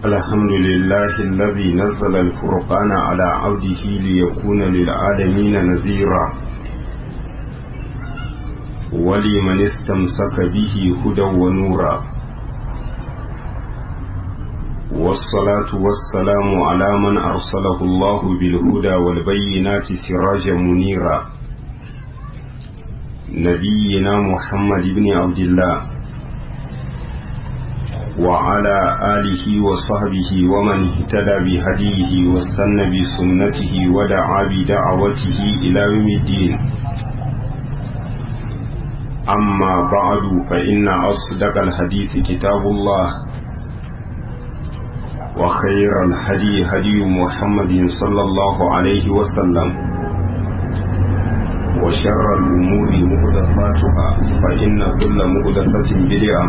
الحمد لله الذي نزل الفرقان على عبده ليكون للعالمين نذيرا ولمن استمسك به هدى ونورا والصلاة والسلام على من أرسله الله بالهدى والبينات سراجا منيرا نبينا محمد بن عبد الله وعلى آله وصحبه ومن اهتدى بهديه واستنى بسنته ودعا بدعوته إلى يوم الدين أما بعد فإن أصدق الحديث كتاب الله وخير الهدي هدي محمد صلى الله عليه وسلم وشر الأمور مهدفاتها فإن كل مهدفة بدعة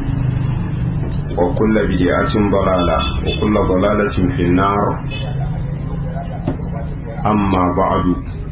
وكل بدعة ضلالة وكل ضلالة في النار أما بعد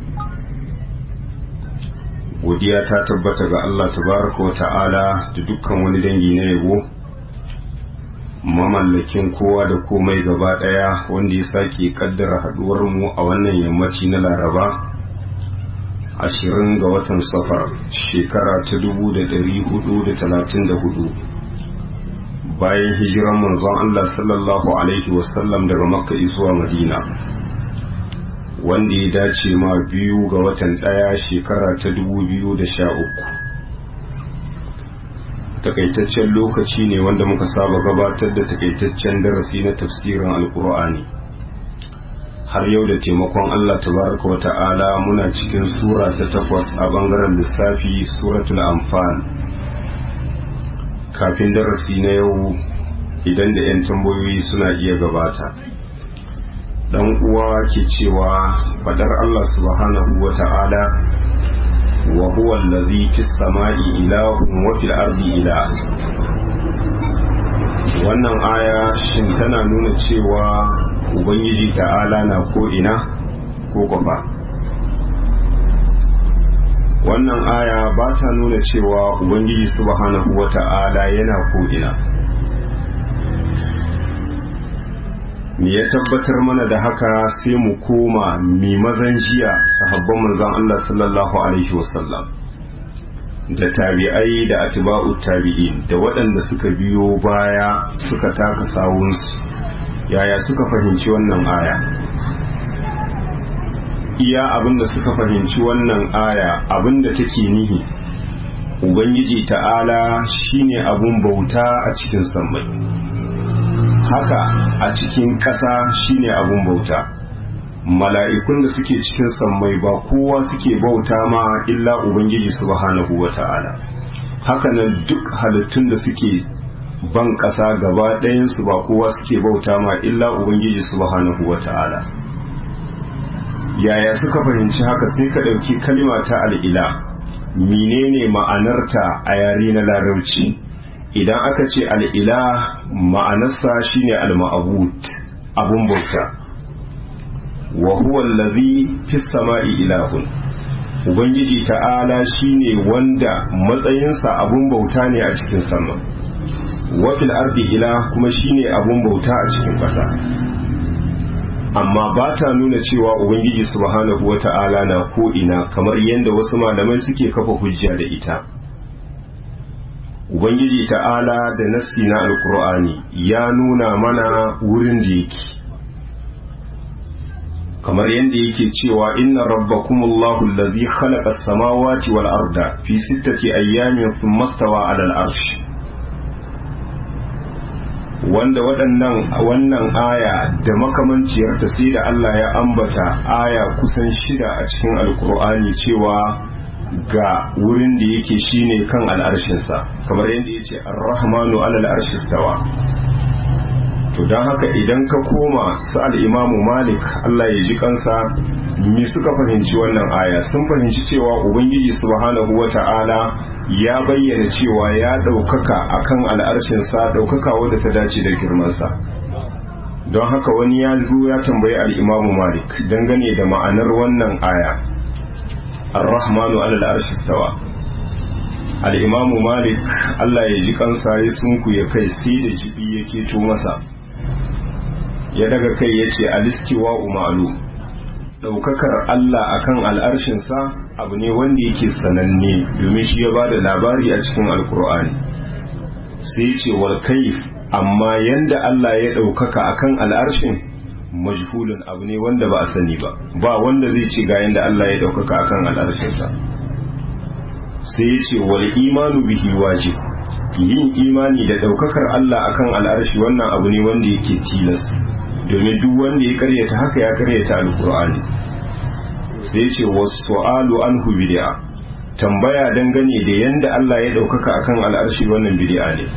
godiya ta tabbata ga Allah tabaraka wa ta'ala da dukkan wani dangi na yabo mamallakin kowa da komai gaba daya wanda ya sake kaddara haduwar mu a wannan yammaci na laraba ashirin ga watan safar shekara ta dubu da dari hudu da talatin da hudu bayan hijiran manzon Allah sallallahu alaihi wasallam daga makka zuwa madina wanda ya dace ma biyu ga watan ɗaya shekara ta dubu biyu da sha uku takaitaccen lokaci ne wanda muka saba gabatar da takaitaccen darasi na tafsirin alkur'ani har yau da taimakon allah tabaraka wa ta'ala muna cikin sura ta takwas a bangaren lissafi suratul anfal kafin darasi na yau idan da 'yan tambayoyi suna iya gabata dan uwa ke cewa fadar Allah subhanahu wa ta'ala wa huwa allazi fis sama'i ilahun wa fil ardi ilah wannan aya shin tana nuna cewa ubangiji ta'ala na ko ina ko kwafa wannan aya ba ta nuna cewa ubangiji subhanahu wa ta'ala yana ko ina me ya tabbatar mana da haka sai mu koma mi mazan jiya sahabban manzon Allah sallallahu alaihi wasallam da tabi'ai da atba'u tabi'in da waɗanda suka biyo baya suka taka sawunsu yaya suka fahimci wannan aya iya abinda suka fahimci wannan aya abinda take nihi ubangiji ta'ala shine abun bauta a cikin sammai haka a cikin ƙasa shine abun bauta mala'ikun da suke cikin sammai ba kowa suke bauta ma illa ubangiji subhanahu wata'ala haka nan duk halittun da suke ban ƙasa gaba ɗayansu ba kowa suke bauta ma illa ubangiji subhanahu wata'ala yaya suka fahimci haka sai ka ɗauki kalima ta al'ila menene ma'anarta a yare na larabci idan aka ce al'ila ma'anarsa shine al-ma'abud abun bauta wa huwa allazi fis sama'i ilahun ubangiji ta'ala shine wanda matsayinsa abun bauta ne a cikin sama wa fil ardi ilah kuma shine abun bauta a cikin ƙasa amma ba ta nuna cewa ubangiji subhanahu wata'ala na ko ina kamar yadda wasu malamai suke kafa hujja da ita Ubangiji ta'ala da nassi na Alkur'ani ya nuna mana wurin da yake, kamar yadda yake cewa inna rabbakumullahu allazi khalaqa as-samawati wal arda fi sittati ayyamin thumma stawa 'ala al-arsh wanda waɗannan wannan aya da makamanciyar ta sai da Allah ya ambata aya kusan shida a cikin Alkur'ani cewa ga wurin da yake shine kan al'arshinsa kamar yadda ya ce ar-rahmanu alal arshistawa to don haka idan ka koma su al'imamu malik Allah ya ji kansa me suka fahimci wannan aya sun fahimci cewa ubangiji subhanahu wa ta'ala ya bayyana cewa ya ɗaukaka akan al'arshinsa ɗaukaka wadda ta dace da girmansa don haka wani ya zo ya tambayi al'imamu malik dangane da ma'anar wannan aya الرحمن على العرش استوى الإمام مالك الله يجي kansa ya sunku ya kai sai da jibi ya keto masa ya daga kai ya ce alistiwa umaru ɗaukakar Allah akan al'arshinsa abu ne wanda yake sananne domin shi ya ba da labari a cikin alkur'ani sai ya ce wal kaif amma yanda Allah ya ɗaukaka akan al'arshin majhulun abu ne wanda ba a sani ba ba wanda zai ce ga yanda Allah ya ɗaukaka akan al'arshinsa sai ya ce wal imanu bihi wajib yin imani da ɗaukakar Allah akan al'arshi wannan abu ne wanda yake tilas domin duk wanda ya karyata haka ya karyata alkur'ani sai ce wasu alu an bid'a tambaya dangane da yanda Allah ya ɗaukaka akan al'arshi wannan bid'a ne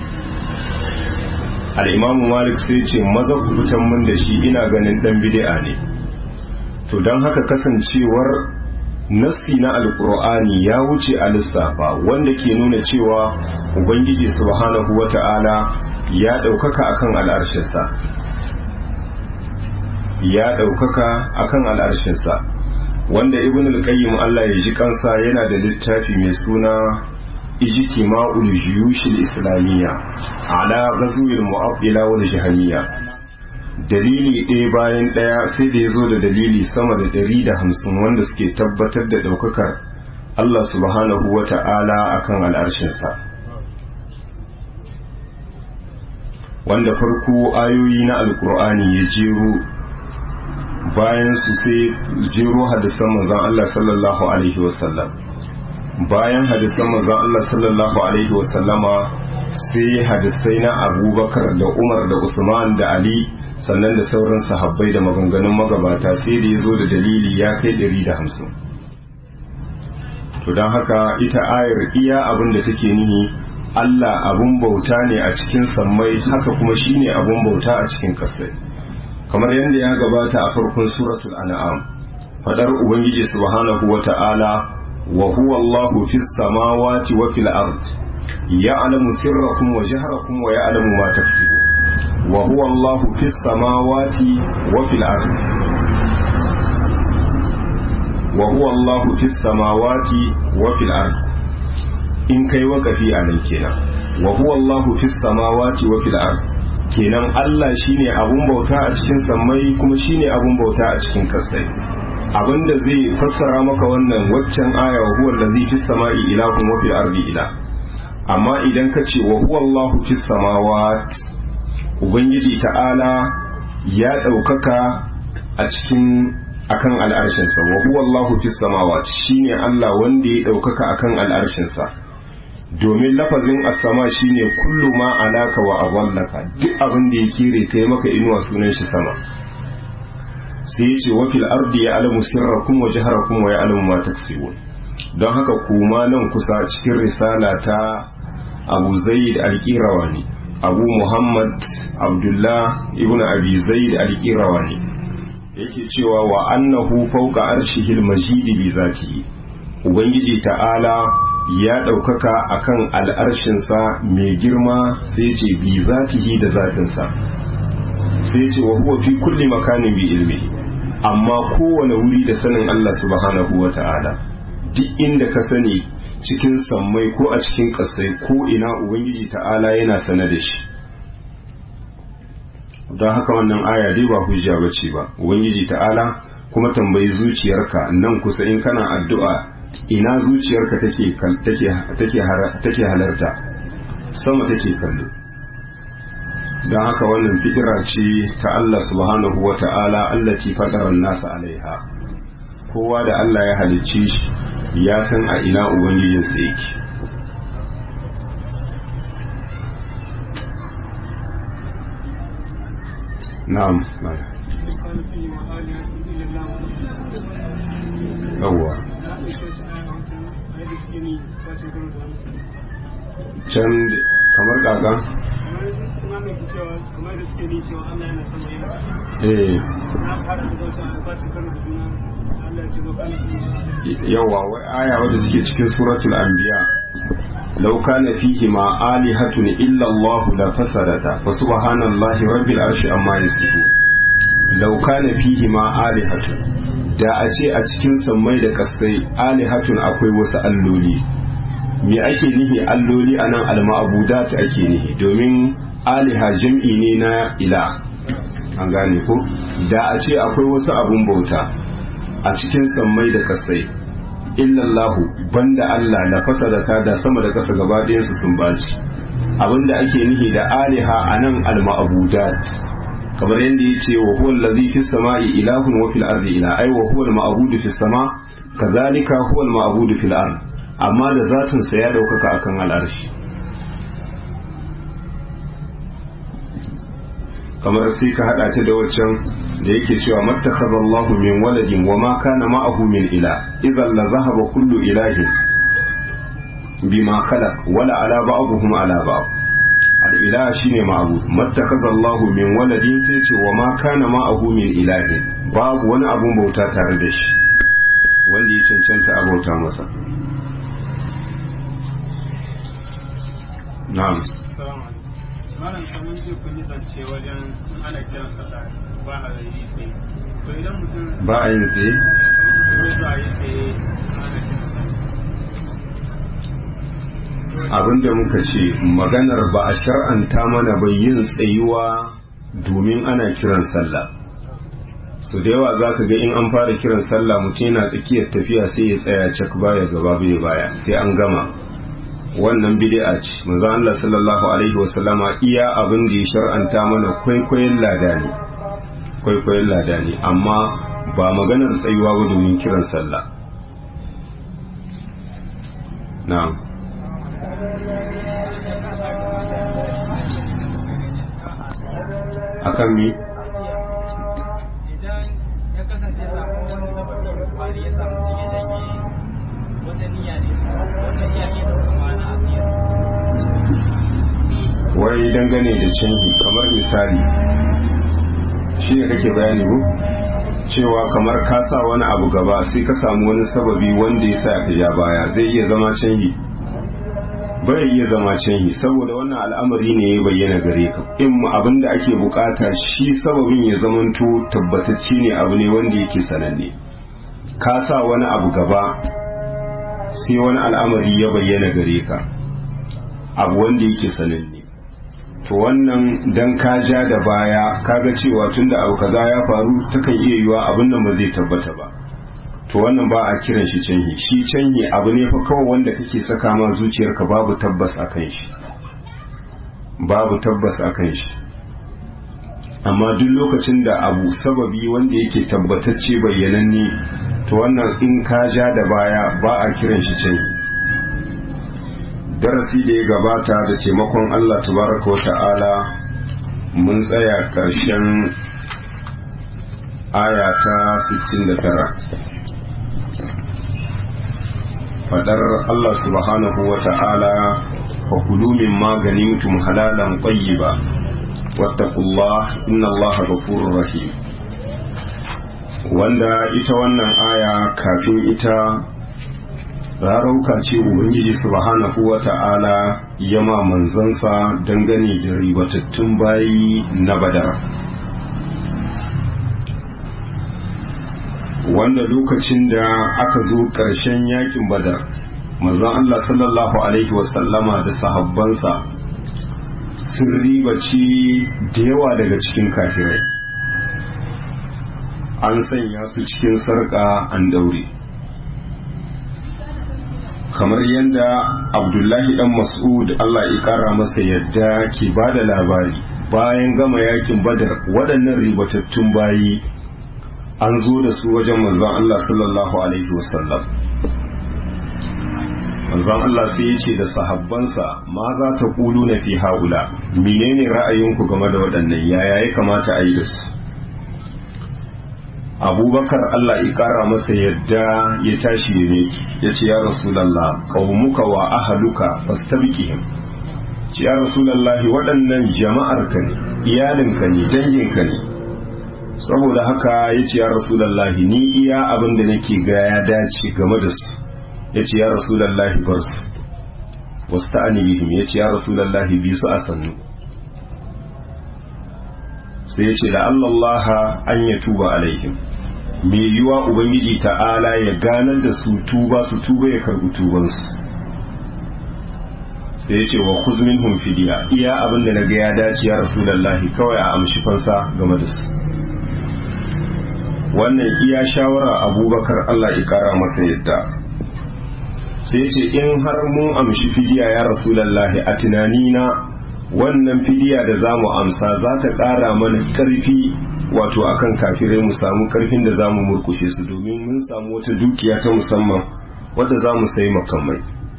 al'imamu malik sai ce maza ku fitan mun da shi ina ganin ɗan bid'a ne to don haka kasancewar nassi na alkur'ani ya wuce a lissafa wanda ke nuna cewa ubangiji subhanahu wata'ala ya ɗaukaka akan al'arshinsa ya ɗaukaka akan al'arshinsa wanda ibn al-qayyim Allah ya ji kansa yana da littafi mai suna ijtima'ul juyush al-islamiyya ala ghazwil mu'attila wal jahmiyya dalili ɗaya bayan ɗaya sai da ya zo da dalili sama da ɗari da hamsin wanda suke tabbatar da ɗaukakar Allah subhanahu wa ta'ala akan al'arshinsa wanda farko ayoyi na alkur'ani ya jero bayan su sai jero hadisan manzon Allah sallallahu alaihi wasallam bayan hadisan manzon Allah sallallahu alaihi wasallama sai hadisai na abubakar da umar da usman da ali sannan da sauran sahabbai da maganganun magabata sai da ya zo da dalili ya kai ɗari da hamsin to don haka ita ayar iya abin da take nihi Allah abun bauta ne a cikin sammai haka kuma shine abun bauta a cikin ƙasai kamar yadda ya gabata a farkon suratul an'am fadar ubangiji subhanahu wata'ala wa huwa Allahu fis samawati wa fil ard ya'lamu sirrakum wa jahrakum wa ya'lamu ma taksibun wa huwa Allahu fis samawati wa fil ard wa huwa Allahu fis samawati wa fil ard in kai wakafi a nan kenan wa huwa Allahu fis samawati wa fil ard kenan Allah shine abun bauta a cikin sammai kuma shine abun bauta a cikin kasai abinda zai fassara maka wannan waccan aya wa huwa allazi fis samai ilahun wa fil ardi ilah amma idan ka ce wa huwa Allahu fis samawat ubangiji ta'ala ya ɗaukaka a cikin akan al'arshinsa wa huwa Allahu fis samawat shine Allah wanda ya ɗaukaka akan al'arshinsa domin lafazin as-sama shine kullu ma alaka wa awallaka duk abin da ya kire kai maka inuwa sunan shi sama sai ya ce wa fil ardi ya alamu sirrakum wa jaharakum wa ya alamu ma taksibun don haka kuma nan kusa cikin risala ta Abu Zaid al-Qirawani Abu Muhammad Abdullah ibn Abi Zaid al-Qirawani yake cewa wa annahu fawqa arshihil majid bi zatihi ubangiji ta'ala ya ɗaukaka akan al'arshinsa mai girma sai ce bi zatihi da zatinsa sai ce wa huwa fi kulli makanin bi ilmihi amma kowane wuri da sanin Allah subhanahu wa ta'ala duk inda ka sani cikin sammai ko a cikin ƙasai ko ina ubangiji ta'ala yana sane da shi don haka wannan aya dai ba hujja bace ba ubangiji ta'ala kuma tambayi zuciyarka nan kusa in kana addu'a ina zuciyarka take take take halarta sama take kallo don haka wannan fikira ce ta Allah subhanahu wa ta'ala allati fadaran nasa alaiha kowa da Allah ya halicce shi ya san a ina ubangijinsa yake na'am yawwa can kamar kaka eh yawa wai aya wadda suke cikin suratul anbiya law kana fihi ma alihatun illa Allah la fasadata fa subhanallahi rabbil arshi amma yasifun law kana fihi ma alihatun da a ce a cikin sammai da kasai alihatun akwai wasu alloli me ake nihi alloli anan alma'abudat ake nihi domin aliha jam'i ne na ila an gane ko da a ce akwai wasu abun bauta a cikin sammai da kasai illallahu banda Allah la fasadata da sama da kasa gaba su sun baci abinda ake nihi da aliha anan al-ma'budat kamar yadda ya ce wa huwa allazi fis sama'i ilahun wa fil ardi ila ai wa huwa al-ma'budu fis sama kazalika huwa al-ma'budu fil ard amma da zatin sa ya daukaka akan al'arshi kamar sai ka hada ta da waccan da yake cewa mattakhadha Allahu min waladin wa ma kana ma'ahu min ila idan la zahaba kullu ilahin bima khalaq wala ala ba'dhum ala ba'd al-ilah shine ma'bud mattakaza Allah min waladin sai ce wa ma kana ma'ahu min ilahin babu wani abun bauta tare da shi wanda ya cancanta a bauta masa na'am malam kamar ce kun yi zance wajen ana kiran sallah ba a yi sai to idan mutum ba a yin tsaye mutum ya zo a yi sai ana kiran sallah abinda muka ce maganar ba a shar'anta mana bai yin tsayuwa domin ana kiran sallah su da yawa za ka ga in an fara kiran sallah mutum yana tsakiyar tafiya sai ya tsaya cak baya gaba bai baya sai an gama wannan bid'a ce manzo Allah sallallahu alaihi wasallama iya abin da ya shar'anta mana kwaikwayon lada ne kwaikwayon lada ne amma ba maganar tsayuwa ba domin kiran sallah na'am akan mi idan ya kasance samun wani sababi da kwari ya samu mutum ya shanye wata niyya ne wata iya iya da kuma na afiyar wai dangane da canji kamar misali shi ne kake bayani ko cewa kamar ka sa wani abu gaba sai ka samu wani sababi wanda ya sa ka ja baya zai iya zama canji bai iya zama canji saboda wannan al'amari ne ya bayyana gare ka in abin da ake bukata shi sababin ya zamanto tabbatacce ne abu ne wanda yake sananne ka sa wani abu gaba sai wani al'amari ya bayyana gare ka abu wanda yake sananne to wannan dan ka ja da baya kaga cewa tunda abu kaza ya faru takan iya yiwa abin nan ba zai tabbata ba to wannan ba a kiran shi canhi shi canhi abu ne fa kawai wanda kake saka ma zuciyarka babu tabbas akan shi babu tabbas akan shi amma duk lokacin da abu sababi wanda yake tabbatacce bayyananne to wannan in ka ja da baya ba a kiran shi canhi darasi da ya gabata da taimakon Allah tabaraka wa ta'ala mun tsaya ƙarshen aya ta 69 fadar Allah subhanahu wa ta'ala fa kulu min maganimtum halalan tayyiba wattaqullah inna Allah ghafurur rahim wanda ita wannan aya kafin ita rarauka ce ubangiji subhanahu wa ta'ala yama manzansa dangane da ribatattun bayi na badar wanda lokacin da aka zo ƙarshen yakin badar manzon Allah sallallahu alaihi wasallama da sahabbansa sun ribaci da yawa daga cikin kafirai an sanya su cikin sarƙa an daure kamar yadda abdullahi dan mas'ud Allah ya kara masa yadda ke ba da labari bayan gama yakin badar waɗannan ribatattun bayi an zo da su wajen manzon Allah sallallahu alaihi wasallam manzon Allah sai ya ce da sahabbansa ma za ta kulu na fi haula menene ra'ayinku game da waɗannan yaya ya kamata a yi da su abubakar Allah ya kara masa yadda ya tashi ya meki ya ce ya rasulallah qaumuka wa ahaluka fastabqihim ce ya rasulallahi waɗannan jama'arka ne iyalinka ne danginka ne saboda haka ya ce ya rasulallahi ni iya abin da nake ga ya dace game da su ya ce ya rasulallahi bar su wasu ta'ani bihim ya ce ya rasulallahi bi su a sannu sai ya ce da allallaha an ya tuba alaihim mai yiwa ubangiji ta'ala ya ganar da su tuba su tuba ya karbi tubansu sai ya ce wa kuzmin fidiya iya abin da na ga ya dace ya rasulallahi kawai a amshi fansa game da su wannan iya shawara abubakar Allah ya kara masa yadda sai ce in har mun amshi fidiya ya rasulallahi a tunanina wannan fidiya da za mu amsa za ta kara mana karfi wato akan kafirai mu samu karfin da za mu murkushe su domin mun samu wata dukiya ta musamman wadda za mu sayi makamai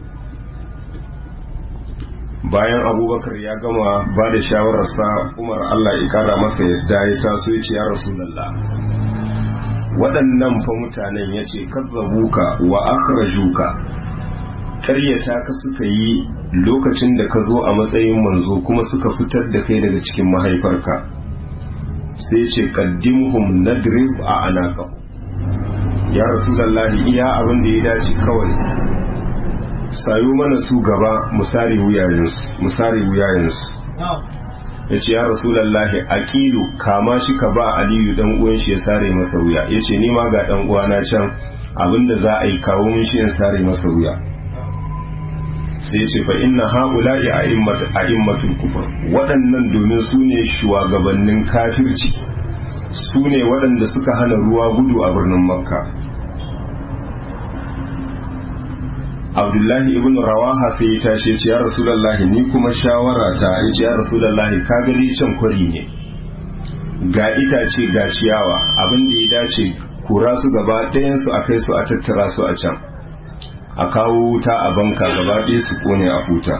bayan abubakar ya gama ba da shawararsa umar allah ya kara masa yadda ya taso ya ce ya rasulallah waɗannan fa mutanen ya ce kazzabuka wa akhrajuka ƙaryata ka suka yi lokacin da ka zo a matsayin manzo kuma suka fitar da kai daga cikin mahaifarka sai ce qaddimhum nadrib a anaka ya rasulullahi iya abin da ya dace kawai sayo mana su gaba musari wuyayensu musari wuyayensu ya ce ya rasulallahi aqilu kama shi ka ba aliyu dan uwan shi ya sare masa wuya ya ce ni ma ga dan uwana can abinda za a yi kawo mun shi in sare masa wuya sai ya ce fa inna haula'i a'immatul kufur waɗannan domin su ne shugabannin kafirci su ne waɗanda suka hana ruwa gudu a birnin makka abdullahi ibn rawaha sai ya tashi ce ya rasulallahi ni kuma shawara ta ya ce ya rasulallahi ka gani can kwari ne ga itace ga ciyawa abin da ya dace kura su gaba ɗayansu a kai su a tattara su a can a kawo wuta a banka gaba ɗaya su kone a huta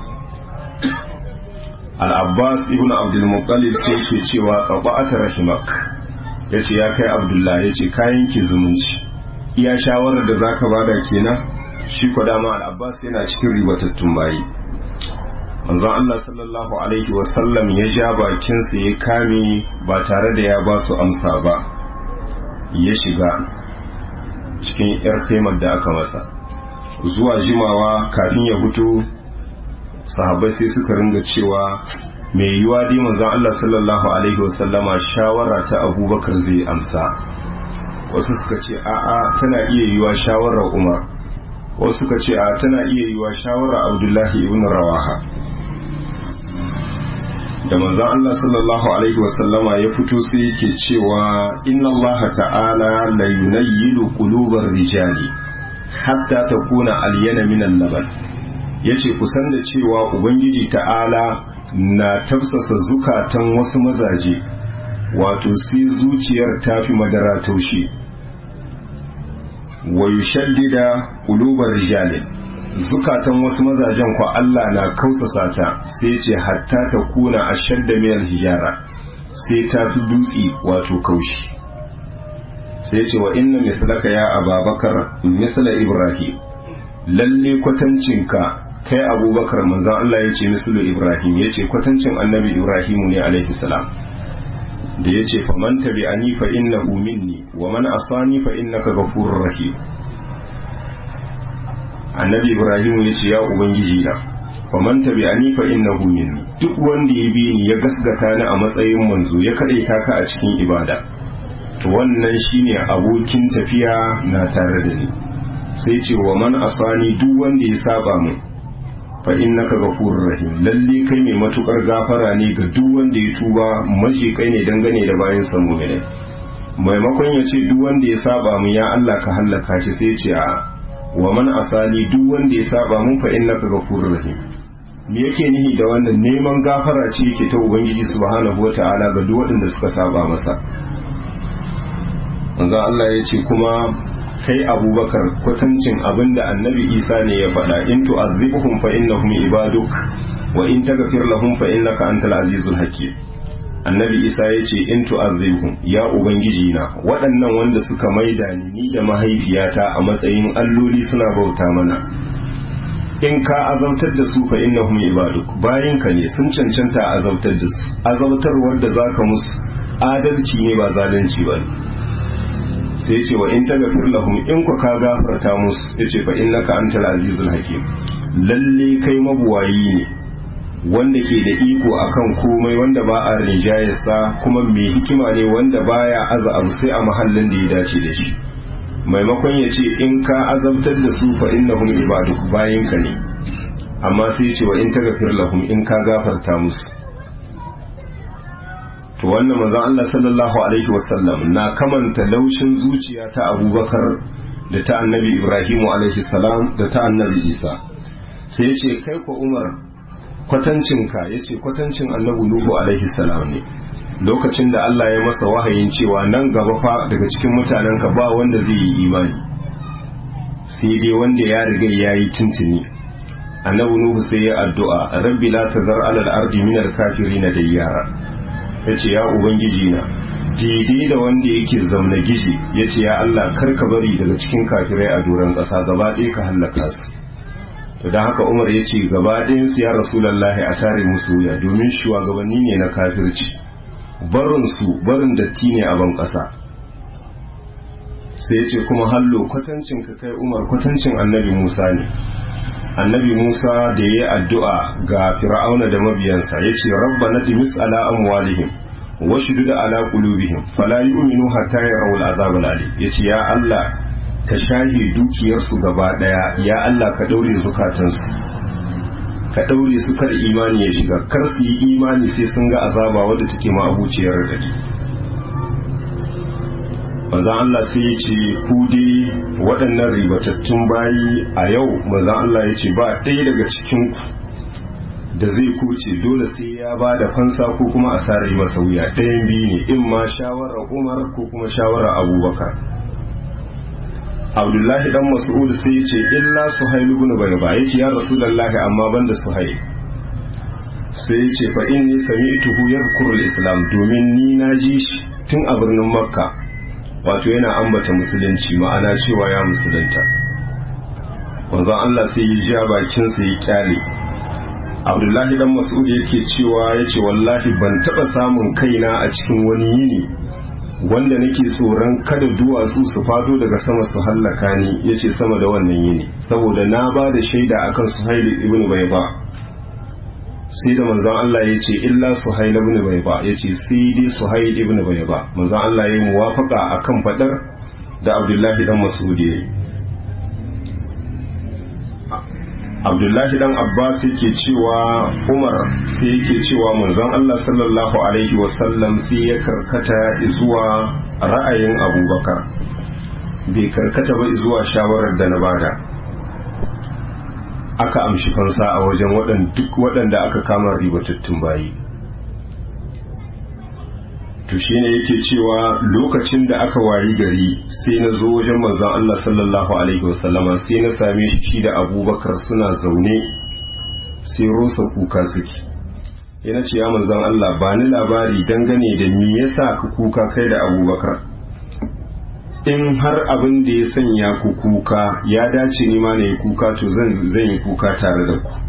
al-abbas ibn abdulmuttalib sai ke cewa ƙaɓa'ata rahimak ya ce ya kai abdullahi ya ce kayan ki zumunci iya shawarar da zaka bada kenan shi ko dama al-abbas yana cikin ribatattun bayi manzon Allah sallallahu alaihi wasallam ya ja bakinsa ya kame ba tare da ya ba su amsa ba ya shiga cikin yar kaimar da aka masa zuwa jimawa kafin ya fito sahabbai sai suka ringa cewa mai yiwa dai manzon Allah sallallahu alaihi wasallama shawara ta abubakar zai amsa wasu suka ce a'a tana iya yiwa shawarar umar wasu suka ce a tana iya yiwa shawarar abdullahi ibn rawaha da manzon Allah sallallahu alaihi wasallama ya fito sai yake cewa inna Allah ta'ala la yunayyilu qulubar rijali hatta takuna alyana min al-laban yace kusan da cewa ubangiji ta'ala na tafsasa zukatan wasu mazaje wato sai zuciyar tafi madara taushe wa yushaddida qulubar rijali zukatan wasu mazajen kwa Allah na kausasa ta sai ce hatta ta kuna a shadda miyar hijara sai ta fi dutse wato kaushi sai ce wa inna mislaka ya ababakar misla ibrahim lalle kwatancinka kai abubakar manzan Allah ya ce mislu ibrahim ya ce kwatancin annabi ibrahimu ne alaihi salam da ya ce faman tabi ani fa innahu minni wa man asani fa innaka ghafurur rahim annabi ibrahim ya ce ya ubangiji na faman tabi'ani fa innahu minni duk wanda ya bi ni ya gasgata ni a matsayin manzo ya kadaita ka a cikin ibada to wannan shine abokin tafiya na tare da ni sai ce wa man asani duk wanda ya saba mu fa innaka ghafurur rahim lalle kai mai matukar gafara ne ga duk wanda ya tuba maji kai ne dangane da bayan sa mu'mini maimakon ya ce duk wanda ya saba mu ya Allah ka hallaka shi sai ce a wa man asali duk wanda ya saba mun fa innaka ghafurur rahim me yake nihi da wannan neman gafara ce yake ta ubangiji subhanahu wata'ala ga duk waɗanda suka saba masa manzo Allah ya ce kuma kai abubakar kwatancin abinda annabi isa ne ya faɗa in tu'azzibuhum fa innahum ibaduk wa in taghfir lahum fa innaka antal azizul hakim annabi isa ya ce in tu'azzibhum ya ubangiji na waɗannan wanda suka maida ni ni da mahaifiyata a matsayin alloli suna bauta mana in ka azabtar da su fa innahum ibaduk bayin ka ne sun cancanta azabtar da su azabtarwar da zaka musu adalci ne ba zalunci ba sai ya ce wa in taghfir lahum in ku ka gafarta musu yace fa innaka antal azizul hakim lalle kai mabuwayi ne wanda ke da iko akan komai wanda ba a rinjayarsa kuma mai hikima ne wanda baya aza abu sai a mahallin da ya dace da shi maimakon ya ce in ka azabtar da su fa innahum ibaduk bayin ka ne amma sai ce wa in taghfir lahum in ka gafarta musu to wannan manzon Allah sallallahu alaihi wasallam na kamanta laushin zuciya ta Abubakar da ta Annabi Ibrahim alaihi salam da ta Annabi Isa sai ya ce kai ko Umar kwatancinka ya ce kwatancin Annabi Nuhu alaihi salam ne lokacin da Allah ya masa wahayin cewa nan gaba fa daga cikin mutanenka ba wanda zai yi imani sai dai wanda ya riga ya yi tuntuni annabi nuhu sai ya addu'a rabbi la tazar alal ardi min al kafirin dayyara yace ya ubangiji na daidai da wanda yake zauna gishi yace ya Allah kar ka bari daga cikin kafirai a doron ƙasa gaba ɗaya ka hallaka su to dan haka Umar yace gaba ɗayan su ya rasulullahi a tare musu wuya domin shugabanni ne na kafirci barin su barin datti ne a ban ƙasa sai yace kuma hallo kwatancin ka kai Umar kwatancin annabi Musa ne annabi Musa da ya yi addu'a ga fir'auna da mabiyansa ya ce rabba na dimis ala amwalihim wa da ala qulubihim fala yu'minu hatta yarawu al'azab al'alim yace ya Allah ka shahe dukiyarsu gaba daya ya Allah ka daure zukatansu ka daure su kar imani ya shiga kar su yi imani sai sun ga azaba wadda take ma abuciyar radadi manzan Allah sai ya ce ku dai waɗannan ribatattun bayi a yau manzan Allah ya ce ba ɗaya daga cikinku da zai kuce dole sai ya ba da fansa ko kuma a sare masa wuya ɗayan biyu ne in ma shawarar umar ko kuma shawarar abubakar abdullahi dan mas'ud sai ya ce illa suhailu ibn bayba ya ce ya rasulullahi amma banda suhail sai ya ce fa inni sami'tuhu yadhkuru al-islam domin ni na ji shi tun a birnin makka wato yana ambata musulunci ma'ana cewa ya musulunta wanzan Allah sai ya ja bakinsa ya kyale abdullahi dan mas'ud yake cewa ya ce wallahi ban taɓa samun kaina a cikin wani yini wanda nake tsoron kada duwatsu su fado daga sama su hallaka ni ya ce sama da wannan yini saboda na ba da shaida akan suhaili ibn baiba sai da manzon Allah ya ce illa suhail ibn bayba ya ce sai dai suhail ibn bayba manzon Allah ya yi muwafaka akan fadar da Abdullahi dan Mas'ud yayi Abdullahi dan Abbas yake cewa Umar sai yake cewa manzon Allah sallallahu alaihi wasallam sai ya karkata zuwa ra'ayin Abubakar bai karkata ba zuwa shawarar da na bada aka amshi fansa a wajen duk waɗanda aka kama ribatattun bayi to shine yake cewa lokacin da aka wayi gari sai na zo wajen manzon Allah sallallahu alaihi wasallama sai na same shi shi da abubakar suna zaune sai rosa kuka suke yana ce ya manzon Allah ba ni labari dangane da me yasa ka kuka kai da abubakar in har abin da ya sanya ku kuka ya dace ni ma na yi kuka to zan yi kuka tare da ku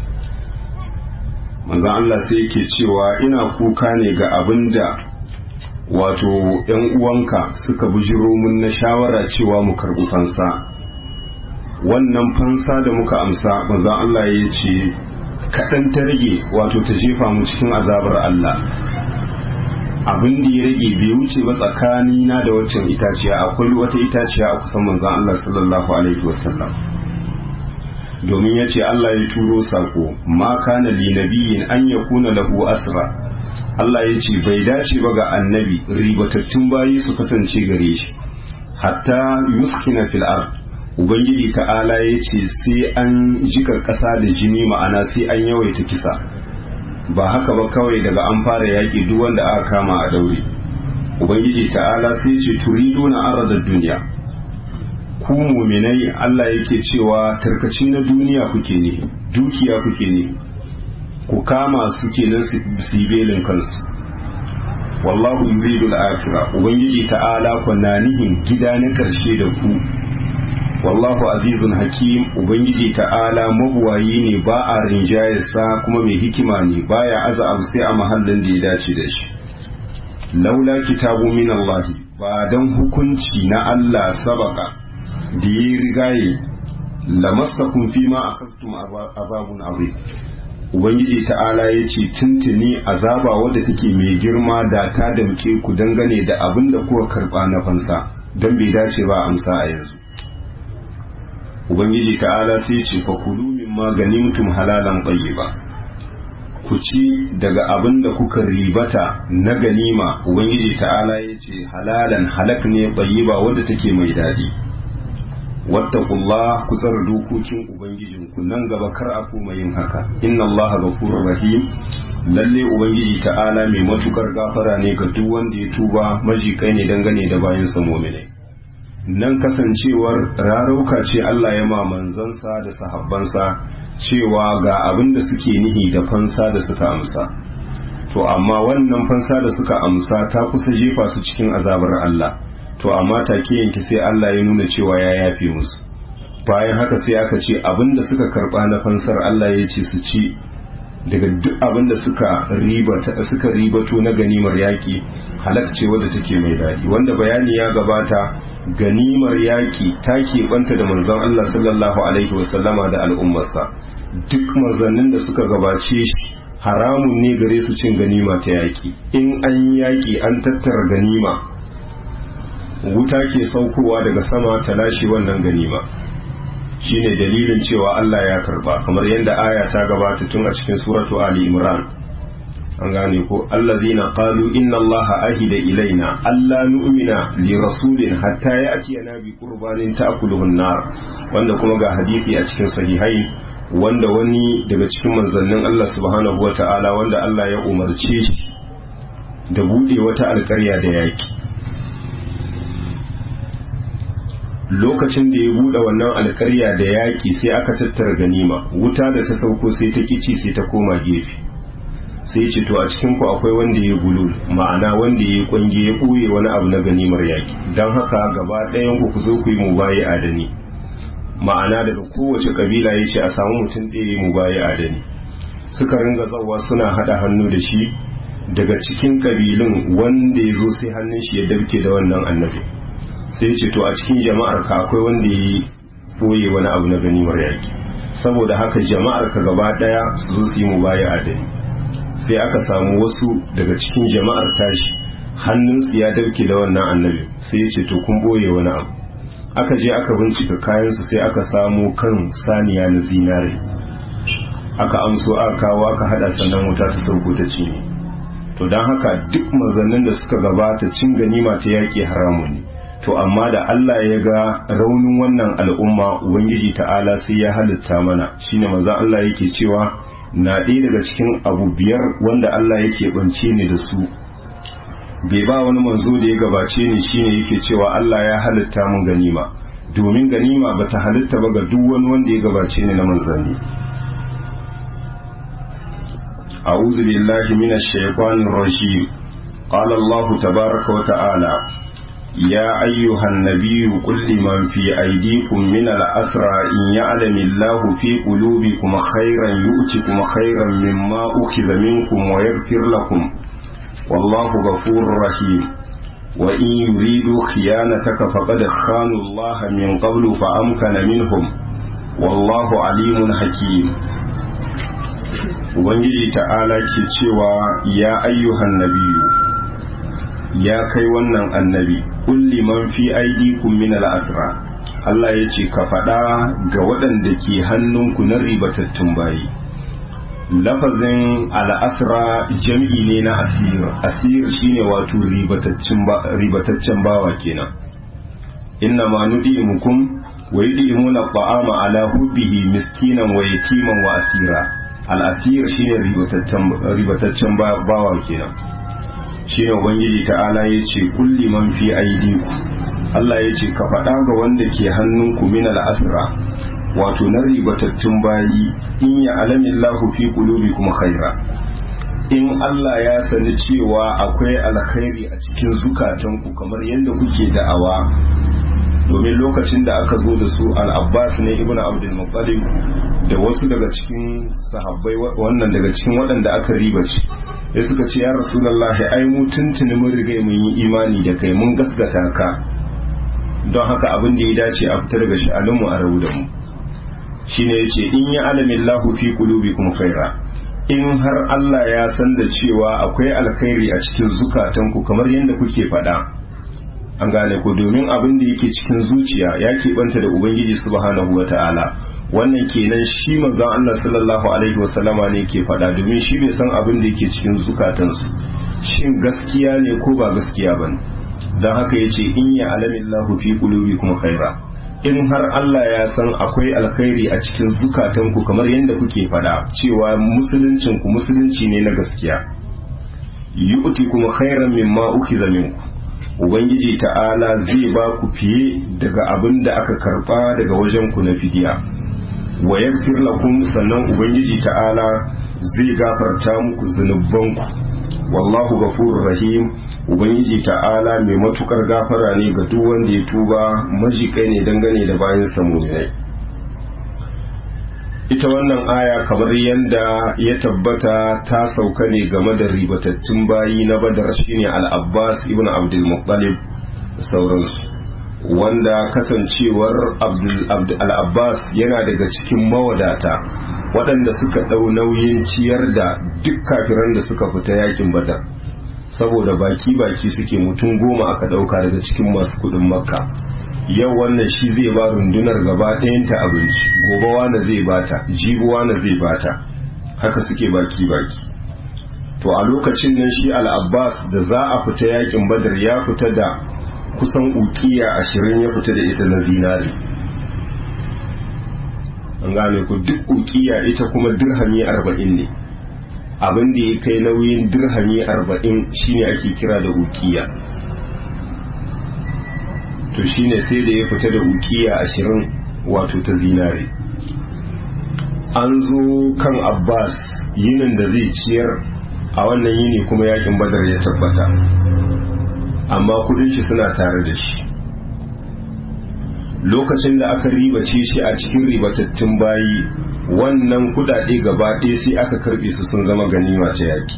manzan Allah sai yake cewa ina kuka ne ga abin da wato ‘yan uwanka suka bujiro mun na shawara cewa mu karɓi fansa wannan fansa da muka amsa manzan Allah ya ce kaɗan ta rage wato ta jefa mu cikin azabar Allah abin da ya rage bai wuce ba tsakani na da waccan itaciya akwai wata itaciya a kusan manzan Allah sallallahu alaihi wasallam domin ya ce Allah ya turo sako ma kana li nabiyin an yakuna lahu asra Allah ya ce bai dace ba ga annabi ribatattun bayi su kasance gare shi hatta yuskina fil ard ubangiji ta'ala ya ce sai an jika ƙasa da jini ma'ana sai an yawaita kisa ba haka ba kawai daga an fara yaƙi duk wanda aka kama a daure ubangiji ta'ala sai ce turiduna aradar duniya ku muminai Allah yake cewa tarkaci na duniya kuke ne dukiya kuke ne ku kama su kenan su yi belin kansu wallahu yuridu al-akhirah ubangiji ta'ala kunna nihin gida na karshe da ku wallahu azizun hakim ubangiji ta'ala mabuwayi ne ba a rinjayarsa kuma mai hikima ne baya aza abu sai a mahallin da ya dace da shi laula kitabu min Allah ba dan hukunci na Allah sabaka da ya rigaye lamassakum fima akhadtum azabun azim ubangiji ta'ala ya ce tuntuni azaba wadda take mai girma da ta damke ku dangane da abin da kuka karba na fansa don bai dace ba amsa a yanzu ubangiji ta'ala sai ce fa kulu mimma ganimtum halalan tayyiba ku ci daga abin da kuka ribata na ganima ubangiji ta'ala ya ce halalan halak ne tayyiba wadda take mai daɗi wattaqullah ku tsara dokokin ubangijinku nan gaba kar a koma yin haka inna allaha ghafurur rahim lalle ubangiji ta'ala mai matukar gafara ne ga duk wanda ya tuba majikai ne dangane da bayan sa mu'minai nan kasancewar rarauka ce Allah ya ma manzansa da sahabbansa cewa ga abin da suke nihi da fansa da suka amsa to amma wannan fansa da suka amsa ta kusa jefa su cikin azabar Allah to amma take yanki sai Allah ya nuna cewa ya yafe musu bayan haka sai aka ce abin da suka karba na fansar Allah ya ce su ci daga duk abin da suka ribata suka ribato na ganimar yaki halak ce wadda take mai daɗi wanda bayani ya gabata ganimar yaki ta keɓanta da manzon Allah sallallahu alaihi wasallama da al'ummarsa duk manzannin da suka gabace shi haramun ne gare su cin ganima ta yaki in an yaki an tattara ganima wuta ke saukowa daga sama ta lashe wannan ganima shine dalilin cewa Allah ya karba kamar yadda aya ta gabata tun a cikin suratu Ali Imran an gane ko allazina qalu inna allaha ahida ilaina alla nu'mina li rasulin hatta ya'tiyana bi qurbanin ta'kuluhu an-nar wanda kuma ga hadisi a cikin sahihai wanda wani daga cikin manzannin Allah subhanahu wata'ala wanda Allah ya umarce shi da bude wata alƙarya da yaki lokacin da ya bude wannan alƙarya da yaki sai aka tattara ganima wuta da ta sauko sai ta kici sai ta koma gefe sai ce to a cikin ku akwai wanda ya bulul ma'ana wanda ya kwange ya ɓoye wani abu na ganimar yaki don haka gaba ɗayan ku ku zo ku yi mubayi adani ma'ana daga kowace kabila ya ce a samu mutum ɗaya mubayi adani suka ringa zawa suna haɗa hannu da shi daga cikin kabilun wanda ya zo sai hannun shi ya dabke da wannan annabi sai ce to a cikin jama'ar ka akwai wanda ya ɓoye wani abu na ganimar yaki saboda haka jama'ar ka gaba ɗaya su zo su yi mubayi adani sai aka samu wasu daga cikin jama'ar tashi hannunsu ya dauke da wannan annabi sai ya ce to kun boye wani abu aka je aka bincika kayansu sai aka samu kan saniya na zinare aka amso aka kawo aka hada sannan wuta ta sauko ta cinye to don haka duk mazannin da suka gabata cin ganima ta yaƙi haramun ne to amma da Allah ya ga raunin wannan al'umma ubangiji ta'ala sai ya halitta mana shine manzon Allah yake cewa na ɗaya daga cikin abu biyar wanda Allah yake bance ni da su bai ba wani manzo da ya gabace ni shine yake cewa Allah ya halitta mun ganima domin ganima bata halitta ba ga duk wani wanda ya gabace ni na manzanni أعوذ بالله من الشيطان الرجيم قال الله تبارك وتعالى يا أيها النبي قل لمن في أيديكم من الأسرى إن يعلم الله في قلوبكم خيرا يؤتكم خيرا مما أخذ منكم ويغفر لكم والله غفور رحيم وإن يريدوا خيانتك فقد خانوا الله من قبل فأمكن منهم والله عليم حكيم Ubangiji ta'ala ke cewa ya ayyuhan nabiyu ya kai wannan annabi kulli man fi aidikum min al-asra Allah ya ce ka faɗa ga waɗanda ke hannunku na ribatattun bayi lafazin al'asra jam'i ne na asir asir shine wato ribataccen bawa kenan inna ma nudimukum wa yudimuna ta'ama ala hubbihi miskinan wa yatiman wa asira al'asir shine ribataccen bawa kenan shi ne ubangiji ta'ala ya ce kulli man fi aidiku Allah ya ce ka faɗa ga wanda ke hannunku min al'asra wato na ribatattun bayi in ya alamin lahu fi kuma khaira in Allah ya sani cewa akwai alkhairi a cikin zukatanku kamar yadda kuke da'awa domin lokacin da aka zo da su al-abbas ne ibn abdul muttalib da wasu daga cikin sahabbai wannan daga cikin waɗanda aka ribace ya suka ce ya rasulullahi ai mu tuntuni mun riga mun yi imani da kai mun gaskata ka don haka abin da ya dace a fita daga sha'anin mu a rabu da mu shine yace in ya alamin lahu fi qulubikum khaira in har Allah ya san da cewa akwai alkhairi a cikin zukatanku kamar yadda kuke faɗa an gane ko domin abin da yake cikin zuciya ya keɓanta da ubangiji subhanahu wata'ala wannan kenan shi manzon Allah sallallahu alaihi wasallama ne ke faɗa domin shi bai san abin da yake cikin zukatansu shin gaskiya ne ko ba gaskiya bane don haka yace in ya alamillahu fi qulubikum khaira in har Allah ya san akwai alkhairi a cikin zukatanku kamar yadda kuke faɗa cewa musuluncin ku musulunci ne na gaskiya yu'ti kuma khairan mimma ukiza minku ubangiji ta'ala zai ba ku fiye daga abin da aka karba daga wajen ku na fidiya wa yaghfir lakum sannan ubangiji ta'ala zai gafarta muku zunubanku wallahu ghafurur rahim ubangiji ta'ala mai matukar gafara ne ga duk wanda ya tuba majikai ne dangane da bayan samurai ita wannan aya kamar yadda ya tabbata ta sauka ne game da ribatattun bayi na badar shine al-abbas ibn abdul muttalib da sauransu wanda kasancewar al-abbas yana daga cikin mawadata waɗanda suka ɗau nauyin ciyar da duk kafiran da suka fita yakin badar saboda baki-baki suke mutum goma aka ɗauka daga cikin masu kuɗin makka yau wannan shi zai ba rundunar gaba ɗayanta abinci gobe wane zai bata jibi wane zai bata haka suke baki-baki to a lokacin nan shi al'abbas da za a fita yakin badar ya fita da kusan ukiya ashirin ya fita da ita na zinari an gane ku duk ukiya ita kuma dirhami arba'in ne abin da ya kai nauyin dirhami arba'in shine ake kira da ukiya to shine sai da ya fita da ukiya ashirin wato ta zinare an zo kan abbas yinin da zai ciyar a wannan yini kuma yakin badar ya tabbata amma kudin shi suna tare da shi lokacin da aka ribace shi a cikin ribatattun bayi wannan kudade gaba ɗaya sai aka karbe su sun zama ganima ta yaki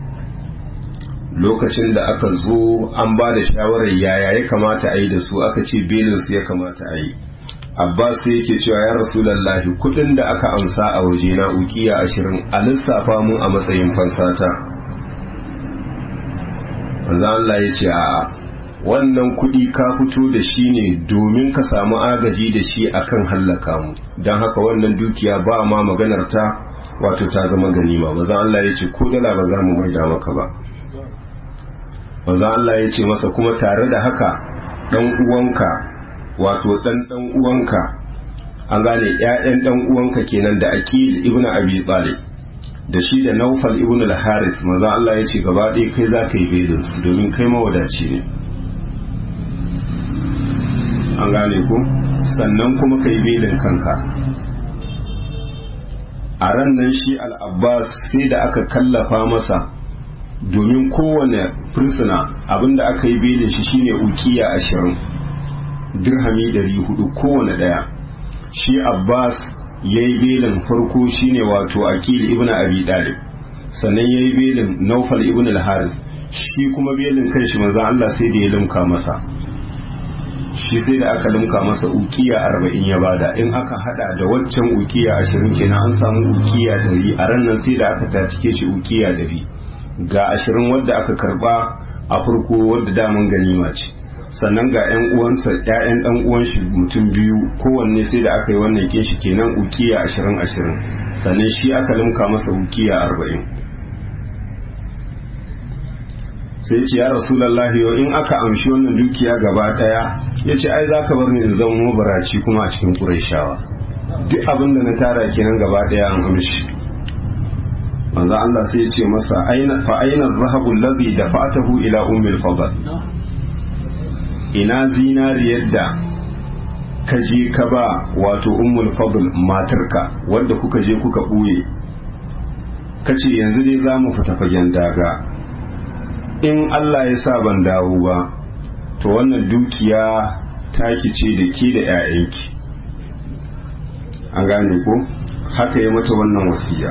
lokacin da aka zo an ba da shawarar yaya ya kamata a yi da su aka ce belinsu ya kamata a yi abbas sai yake cewa ya rasulallahi kudin da aka amsa a waje na ukiya ashirin a lissafa mu a matsayin fansata wanzan Allah ya ce a wannan kudi ka fito da shi ne domin ka samu agaji da shi akan hallaka mu don haka wannan dukiya ba ma maganar ta wato ta zama ganima wanzan Allah ya ce ko dala ba za mu maida maka ba wanzan Allah ya ce masa kuma tare da haka dan uwanka wato dan dan uwanka an gane ƴaƴan dan uwanka kenan da Aqil ibn Abi Talib da shi da Naufal ibn al-Harith maza Allah ya ce gaba ɗaya kai za ka yi belin su domin kai mawadaci ne an gane ku sannan kuma ka yi belin kanka a ran nan shi al-Abbas sai da aka kallafa masa domin kowane fursuna abinda aka yi belin shi shine ukiya ashirin dirhami dari hudu kowane daya shi abbas ya yi belin farko shine wato akil ibn abi dalib sannan ya yi belin naufal ibn al-haris shi kuma belin kan shi manzan allah sai da ya limka masa shi sai da aka limka masa ukiya arba'in ya bada in aka hada da waccan ukiya ashirin kenan an samu ukiya dari a ran nan sai da aka tacike shi ukiya dari ga ashirin wadda aka karba a farko wadda daman ganima ce sannan ga 'yan uwansa 'ya'yan dan uwan shi mutum biyu kowanne sai da aka yi wannan kin shi kenan ukiya ashirin ashirin sannan shi aka limka masa ukiya arba'in sai ce ya rasulallahi yau in aka amshi wannan dukiya gaba daya ya ce ai za ka bar ni in zama mabaraci kuma a cikin ƙuraishawa duk abin da na tara kenan gaba daya an amshi manzo Allah sai ya ce masa aina fa aina dhahabu alladhi dafa'tahu ila ummil fadl ina zinariyar da ka je ka ba wato ummul fadl matarka wadda kuka je kuka buye kace yanzu dai za mu fita fagen daga in Allah ya sa ban dawo ba to wannan dukiya taki ce da ke da 'ya'yanki an gane ko haka ya mata wannan wasiya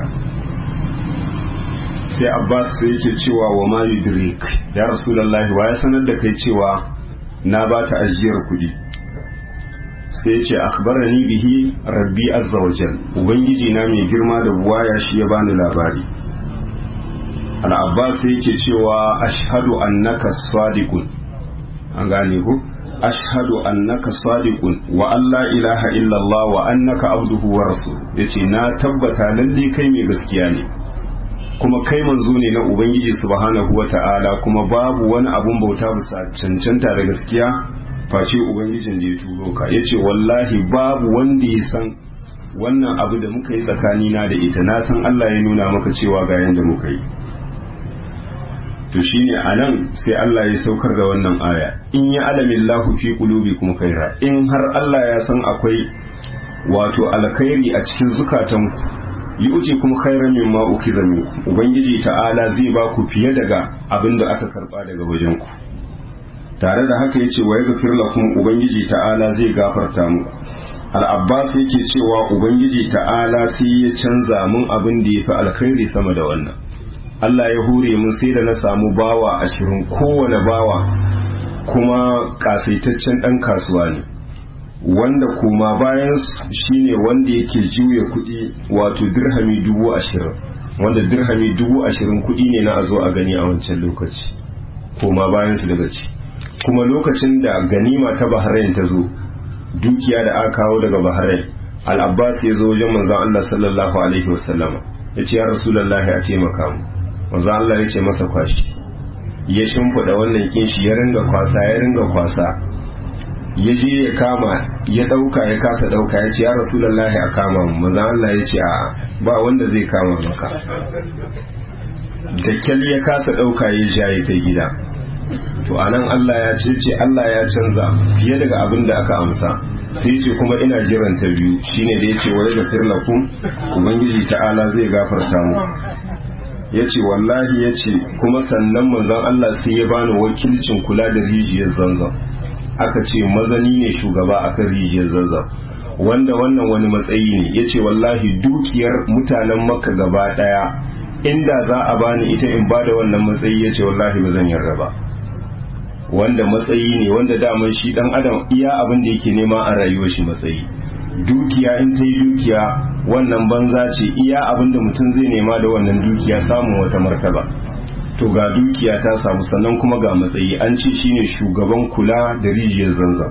sai abbas sai yake cewa wa ma yudrik ya rasulullahi wa ya sanar da kai cewa na ba ta ajiyar kuɗi sai ya ce akhbarani bihi rabbi azza wa jal ubangiji na mai girma da buwaya shi ya bani labari al-abbas sai yake cewa ashhadu annaka sadiqun an gane ku ashhadu annaka sadiqun wa alla ilaha illallah wa annaka abduhu wa rasul yace na tabbata lalle kai mai gaskiya ne kuma kai manzo ne na ubangiji subhanahu wa ta'ala kuma babu wani abun bauta bisa cancanta da gaskiya face ubangijin da ya turo ka yace wallahi babu wanda ya san wannan abu da muka yi tsakanina da ita na san Allah ya nuna maka cewa ga yanda muka yi to shine anan sai Allah ya saukar da wannan aya in ya alamin lahu fi qulubikum khaira in har Allah ya san akwai wato alkhairi a cikin zukatanku yi uce kuma khairan mimma ukiza minkum ubangiji ta'ala zai ba ku fiye daga abin da aka karba daga wajen ku tare da haka yace wa yaghfir lakum ubangiji ta'ala zai gafarta muku al-abbas yake cewa ubangiji ta'ala sai ya canza mun abin da yafi alkhairi sama da wannan Allah ya hure mun sai da na samu bawa ashirin kowane bawa kuma kasaitaccen ɗan kasuwa ne wanda kuma bayan shine wanda yake juya kuɗi wato dirhami dubu ashirin wanda dirhami dubu ashirin kuɗi ne na a zo a gani a wancan lokaci kuma bayan su daga ci kuma lokacin da ganima ta bahrain ta zo dukiya da aka kawo daga bahrain al-abbas ya zo wajen manzon Allah sallallahu alaihi wasallama ya ce ya rasulullahi a taimaka mu manzo Allah ya ce masa kwashi ya shimfiɗa wannan kinshi ya ringa kwasa ya ringa kwasa ya je ya kama ya ɗauka ya kasa ɗauka ya ce ya rasulullahi a kama mu manzo Allah ya ce a ba wanda zai kama maka da kyal ya kasa ɗauka ya ja ya kai gida to anan Allah ya ce ce Allah ya canza fiye daga abin da aka amsa sai ce kuma ina jiran ta biyu shine da yace wa da firlakum ubangiji ta'ala zai gafarta mu ya ce wallahi ya ce kuma sannan manzon Allah sai ya bani wakilcin kula da rijiyar zanzan aka ce mazani ne shugaba akan rijiyar zanzan wanda wannan wani matsayi ne ya ce wallahi dukiyar mutanen makka gaba daya inda za a bani ita in bada wannan matsayi ya ce wallahi ba zan yarda ba wanda matsayi ne wanda daman shi dan adam iya abin da yake nema a rayuwar shi matsayi dukiya in ta yi dukiya wannan banza ce iya abin da mutum zai nema da wannan dukiya samun wata martaba to ga dukiya ta samu sannan kuma ga matsayi an ce shine shugaban kula da rijiyar zanzan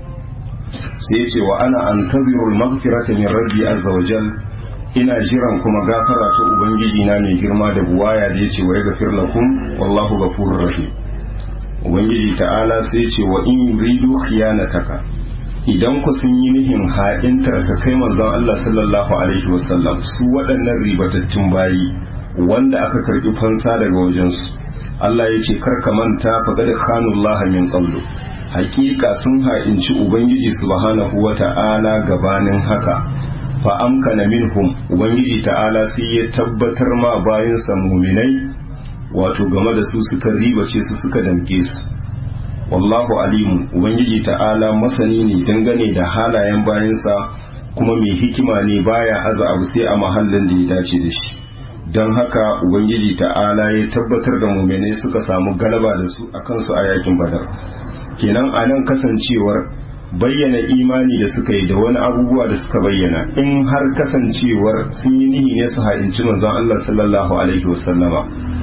sai ce wa ana an tazirul magfirata min rabbi azza wa jal ina jiran kuma gafara ta ubangiji na mai girma da buwaya da yace wa yaghfir lakum wallahu ghafurur rahim ubangiji ta'ala sai ce wa in yuridu khiyanataka idan ku sun yi nihin ha'intar ka kai manzon Allah sallallahu alaihi wasallam su waɗannan ribatattun bayi wanda aka karɓi fansa daga wajensu Allah ya ce karka manta faƙad khanullah min qablu haƙiƙa sun ha'inci ubangiji subhanahu wata'ala gabanin haka fa amkana minhum ubangiji ta'ala sai ya tabbatar ma bayansa muminai wato game da su suka ribace su suka damke su wallahu alimun ubangiji ta'ala masani ne dangane da halayen bayansa kuma mai hikima ne baya aza abu sai a mahallin da ya dace da shi don haka ubangiji ta'ala ya tabbatar da muminai suka samu galaba da su a kansu a yakin badar kenan a nan kasancewar bayyana imani da suka yi da wani abubuwa da suka bayyana in har kasancewar sun yi nihi ne su ha'inci manzon Allah sallallahu alaihi wasallama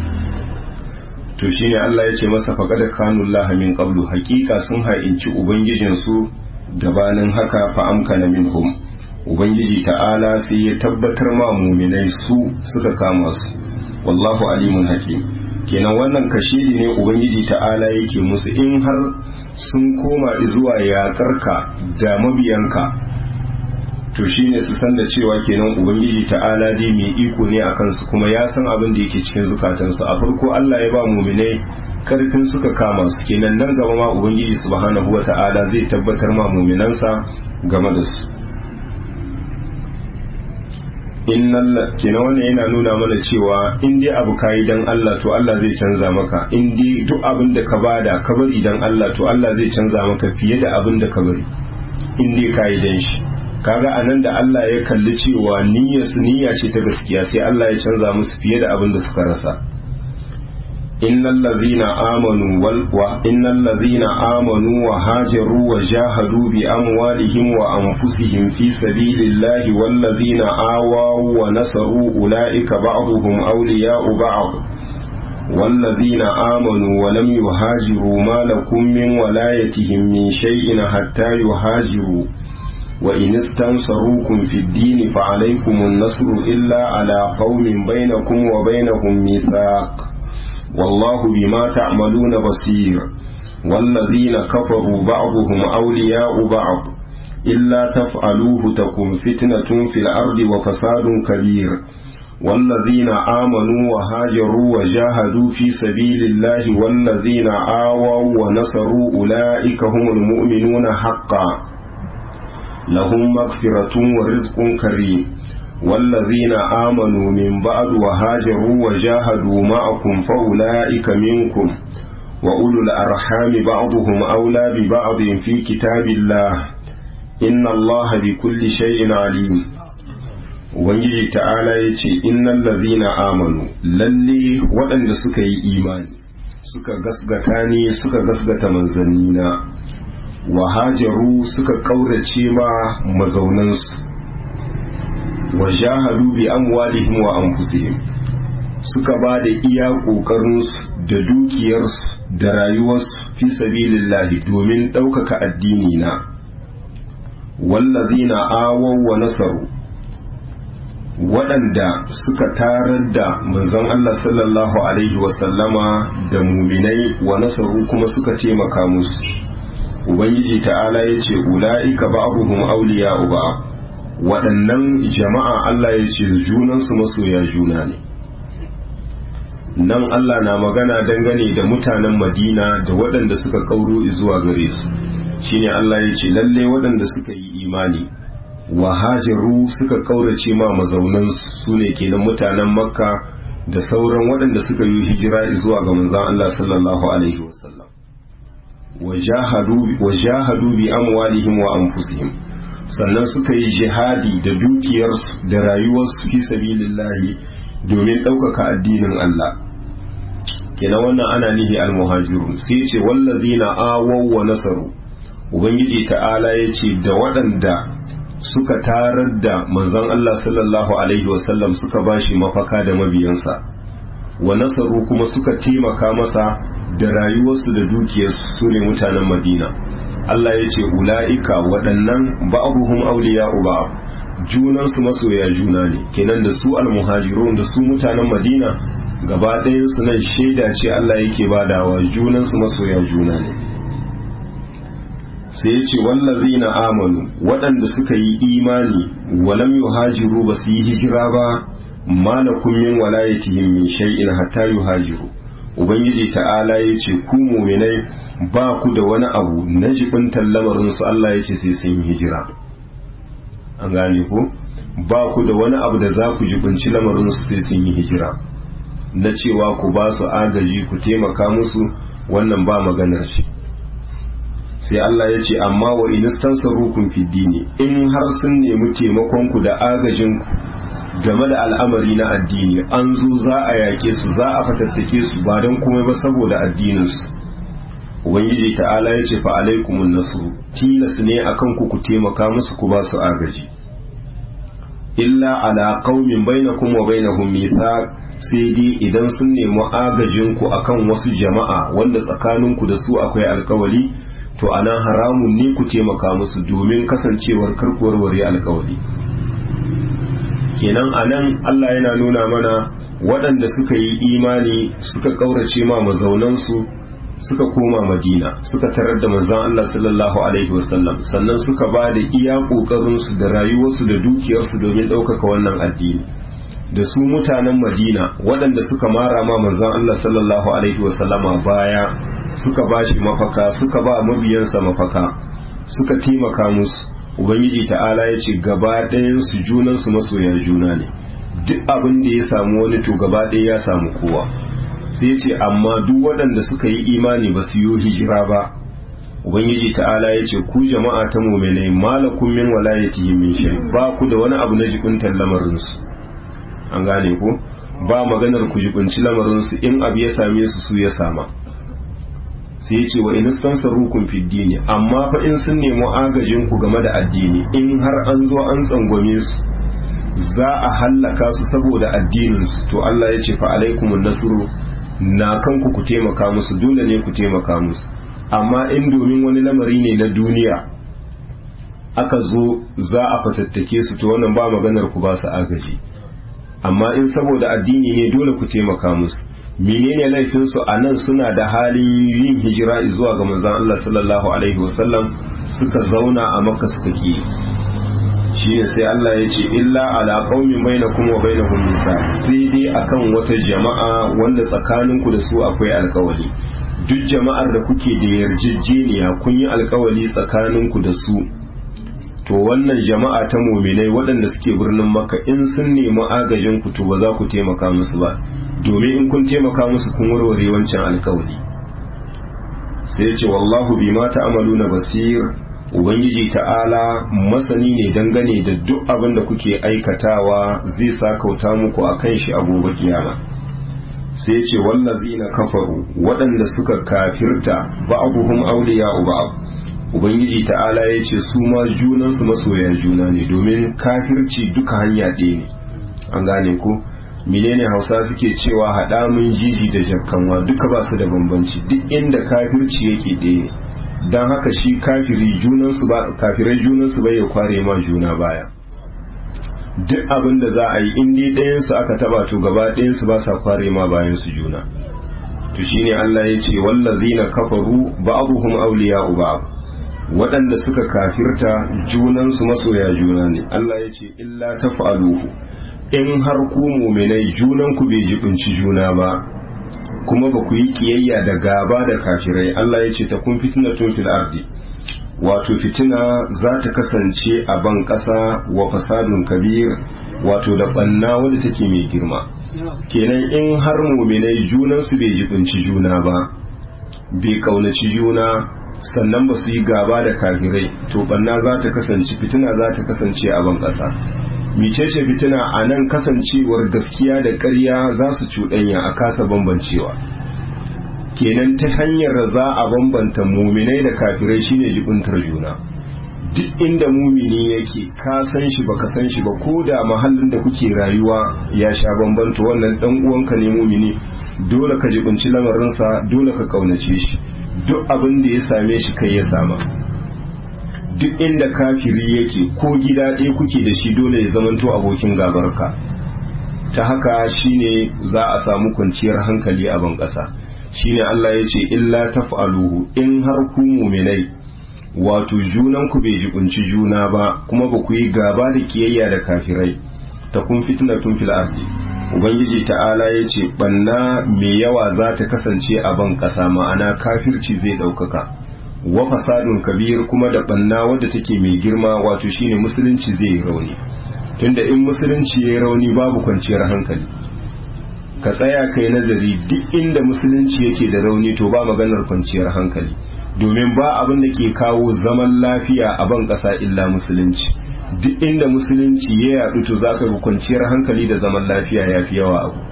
to shine Allah ya ce masa faqad kanu Allah min qablu haqiqa sun ha'inci ubangijin su gabanin haka fa amkana minhum ubangiji ta'ala sai ya tabbatar ma muminai su suka kama su wallahu alimun hakim kenan wannan kashidi ne ubangiji ta'ala yake musu in har sun koma zuwa yaƙarka da mabiyanka to shine su san da cewa kenan ubangiji ta'ala dai mai iko ne akan su kuma ya san abin da yake cikin zukatansu a farko Allah ya ba muminai karfin suka kama su kenan nan gaba ma ubangiji subhanahu wata'ala zai tabbatar ma muminansa game da su innal kenan wannan yana nuna mana cewa in dai abu kayi dan Allah to Allah zai canza maka in dai duk abin da ka bada ka bari dan Allah to Allah zai canza maka fiye da abin da ka bari in dai kayi dan shi kaga anan da Allah ya kalli cewa niyyar su niyya ce ta gaskiya sai Allah ya canza musu fiye da abin da suka rasa innal ladhina amanu wal wa innal ladhina amanu wa hajaru wa jahadu bi amwalihim wa anfusihim fi sabilillahi wal ladhina awaw wa nasaru ulaika ba'dhum awliya'u ba'd والذين آمنوا ولم يهاجروا ما لكم من ولايتهم من شيء حتى يهاجروا وإن استنصروكم في الدين فعليكم النصر إلا على قوم بينكم وبينهم ميثاق والله بما تعملون بصير والذين كفروا بعضهم أولياء بعض إلا تفعلوه تكن فتنة في الأرض وفساد كبير والذين آمنوا وهاجروا وجاهدوا في سبيل الله والذين آووا ونصروا أولئك هم المؤمنون حقا لهم مغفرة ورزق كريم والذين آمنوا من بعد وهاجروا وجاهدوا معكم فأولئك منكم وأولو الأرحام بعضهم أولى ببعض في كتاب الله إن الله بكل شيء عليم Ubangiji ta'ala ya ce, Innan lazina amanu, lalle waɗanda suka yi imani, suka gasgata ne suka gasgata manzannina, wa hajaru suka ƙaurace ma mazaunansu, wa jahadu bi amwalihim wa anfusihim suka ba da iya ƙoƙarinsu da dukiyarsu da rayuwarsu fi sabilillahi domin ɗaukaka addini na wallazina awaw wa nasaru waɗanda suka tarar da manzon Allah sallallahu alaihi wasallama da muminai wa nasaru kuma suka taimaka musu ubangiji ta'ala ya ce ula'ika ba'abuhum awliya'u ba waɗannan jama'a Allah ya ce junansu masoya juna ne nan Allah na magana dangane da mutanen Madina da waɗanda suka kauro zuwa gare su shine Allah ya ce lalle waɗanda suka yi imani wa hajaru suka kaurace ma mazaunan su ne kenan mutanen Makka da sauran waɗanda suka yi hijira zuwa ga manzon Allah sallallahu alaihi wasallam wa jahadu bi amwalihim wa anfusihim sannan suka yi jihadi da dukiyarsu da rayuwarsu fi sabilillahi domin ɗaukaka addinin Allah kenan wannan ana nihi almuhajirun sai ce wallazina awaw wa nasaru ubangiji ta'ala ya ce da waɗanda suka tarar da manzon Allah sallallahu alaihi wasallam suka bashi mafaka da mabiyansa wa nasaru kuma suka taimaka masa da rayuwarsu da dukiyarsu su ne mutanen madina Allah ya ce ula'ika waɗannan ba'abuhum awliya'u ba'ab junansu masoya juna ne kenan da su almuhajirun da su mutanen madina gaba ɗayan su nan shaida ce Allah yake badawa junansu masoya juna ne sai ya ce wallazina amanu waɗanda suka yi imani walam yuhajiru ba su yi hijira ba malakum min walayatihim min shay'in hatta yuhajiru ubangiji ta'ala ya ce ku muminai ba ku da wani abu na jibintar lamarinsu Allah ya ce sai sun hijira an gane ku ba ku da wani abu da za ku jibinci lamarinsu sai sun yi hijira na cewa ku ba su agaji ku taimaka musu wannan ba maganar shi sai Allah ya ce amma wa inistansarukum fi dini in har sun nemi taimakon ku da agajin ku game da al'amari na addini an zo za a yake su za a fatattake su ba don komai ba saboda addininsu ubangiji ta'ala ya ce fa alaikumun nasru tilas ne akan ku ku taimaka musu ku ba su agaji illa ala qaumin bainakum wa bainahum mithaq sai dai idan sun nemi agajin ku akan wasu jama'a wanda tsakaninku da su akwai alkawali to anan haramun ne ku taimaka musu domin kasancewar karkuwarware alkawali kenan a nan Allah yana nuna mana waɗanda suka yi imani suka ƙaurace ma mazaunansu suka koma madina suka tarar da manzon Allah sallallahu alaihi wasallam sannan suka ba da iya ƙoƙarinsu da rayuwarsu da dukiyarsu domin ɗaukaka wannan addini da su mutanen madina waɗanda suka mara ma manzon Allah sallallahu alaihi wasallama baya suka ba shi mafaka suka ba mabiyansa mafaka suka taimaka musu ubangiji ta'ala ya ce gaba ɗayan su junansu masoya juna ne duk abin da ya samu wani to gaba ɗaya ya samu kowa sai ya ce amma duk waɗanda suka yi imani ba su yi hijira ba ubangiji ta'ala ya ce ku jama'a ta muminai malakun min walayatihim min shay ba ku da wani abu na jibintar lamarin su an gane ko ba maganar ku jibinci lamarin su in abu ya same su su ya sama sai ya ce wa in stansarukum fi dini amma fa in sun nemi agajin ku game da addini in har an zo an tsangwame su za a hallaka su saboda addinin su to Allah ya ce fa alaikumun nasru na kanku ku taimaka musu dole ne ku taimaka musu amma in domin wani lamari ne na duniya aka zo za a fatattake su to wannan ba maganar ku ba su agaji amma in saboda addini ne dole ku taimaka musu menene laifin su a nan suna da halin yin hijira zuwa ga manzon Allah sallallahu alaihi wasallam suka zauna a makka suka ki shine sai Allah ya ce illa ala qaumin bainakum wa bainahum mithaq sai dai akan wata jama'a wanda tsakaninku da su akwai alkawali duk jama'ar da kuke da yarjejeniya kun yi alkawali tsakaninku da su to wannan jama'a ta muminai waɗanda suke birnin makka in sun nemi agajin ku to ba za ku taimaka musu ba domin in kun taimaka musu kun warware wancan alkawali sai ya ce wallahu bima ta'maluna basir ubangiji ta'ala masani ne dangane da duk abin da kuke aikatawa zai sa kauta muku akan shi a gobe kiyama sai ce wallazina kafaru waɗanda suka kafirta ba'abuhum awliya'u ba'd ubangiji ta'ala ya ce su ma junansu masoya juna ne domin kafirci duka hanya ɗaya ne an gane ko menene hausa suke cewa haɗa mun jiji da jakkanwa duka ba su da bambanci duk inda kafirci yake ɗaya ne don haka shi kafiri junansu ba kafirai junansu bai ya kware ma juna baya duk abin da za a yi in dai ɗayansu aka taba to gaba ɗayansu ba sa kware ma bayan su juna to shine Allah ya ce wallazina kafaru ba'dhum awliya'u ba'd waɗanda suka kafirta junansu masoya juna ne Allah ya ce illa taf'aluhu in har ku mu'minai junanku bai jibinci juna ba kuma ba ku yi kiyayya da gaba da kafirai Allah ya ce ta kun fitnatun fil ardi wato fitina za ta kasance a ban ƙasa wa fasadun kabir wato da ɓanna wadda take mai girma kenan in har muminai junansu bai jibinci juna ba bai kaunaci juna sannan ba su yi gaba da kafirai to ɓanna za ta kasance fitina za ta kasance a ban ƙasa micece fitina a nan kasancewar gaskiya da ƙarya za su cuɗanya a kasa bambancewa kenan ta hanyar za a bambanta muminai da kafirai shine jibintar juna duk inda mumini yake ka san shi baka san shi ba ko da mahallin da kuke rayuwa ya sha bambanta wannan dan uwanka ne mumini dole ka jibinci lamarinsa dole ka kaunace shi duk abin da ya same shi kai ya sama duk inda kafiri yake ko gida ɗaya kuke da shi dole ya zamanto abokin gabarka ta haka shine za a samu kwanciyar hankali a ban ƙasa shine Allah ya ce illa taf'aluhu in har ku mu'minai wato junan ku bai jibunci juna ba kuma ba ku yi gaba da kiyayya da kafirai ta kun fitnatun fil ardi ubangiji ta'ala ya ce banna mai yawa za ta kasance a ban kasa ma'ana kafirci zai ɗaukaka wa fasadun kabir kuma da banna wadda take mai girma wato shine musulunci zai yi rauni tunda in musulunci ya yi rauni babu kwanciyar hankali ka tsaya kai nazari duk inda musulunci yake da rauni to ba maganar kwanciyar hankali domin ba abin da ke kawo zaman lafiya a ban ƙasa illa musulunci duk inda musulunci ya yaɗu to za ka ga kwanciyar hankali da zaman lafiya ya fi yawa abu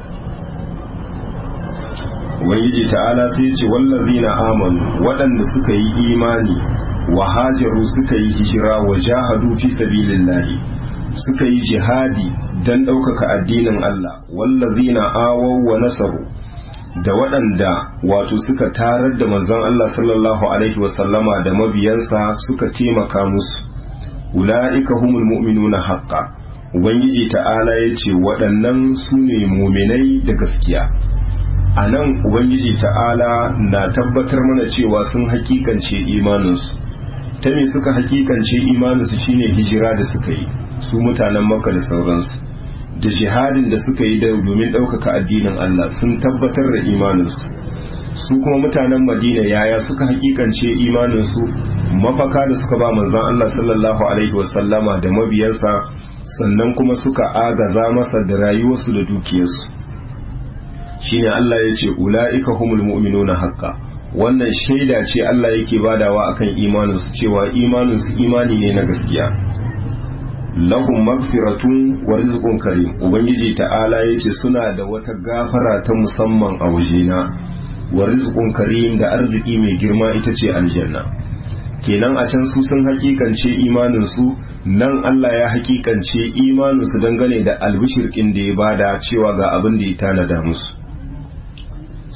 ubangiji ta'ala sai ce wallazina amanu waɗanda suka yi imani wa hajaru suka yi hijira wa jahadu fi sabilillahi suka yi jihadi don ɗaukaka addinin Allah wallazina awaw wa nasaru da waɗanda wato suka tarar da manzon Allah sallallahu alaihi wasallama da mabiyansa suka taimaka musu ula'ika humul mu'minuna haqqan ubangiji ta'ala ya ce waɗannan su ne muminai da gaskiya a nan ubangiji ta'ala na tabbatar mana cewa sun hakikance imaninsu ta me suka hakikance imaninsu shine hijira da suka yi su mutanen maka da sauransu da jihadin da suka yi domin ɗaukaka addinin Allah sun tabbatar da imaninsu su kuma mutanen madina yaya suka hakikance imaninsu mafaka da suka ba manzan Allah sallallahu alaihi wasallama da mabiyansa sannan kuma suka agaza masa da rayuwarsu da dukiyarsu shine Allah ya ce ula'ika humul mu'minuna haqqa wannan shaida ce Allah yake badawa akan imaninsu cewa imaninsu imani ne na gaskiya lahum magfiratun wa rizqun karim ubangiji ta'ala yace suna da wata gafara ta musamman a wajena wa rizqun karim da arziki mai girma ita ce aljanna kenan a can su sun hakikance imanin su nan Allah ya hakikance imanin su dangane da albishirkin da ya bada cewa ga abin da ya tanada musu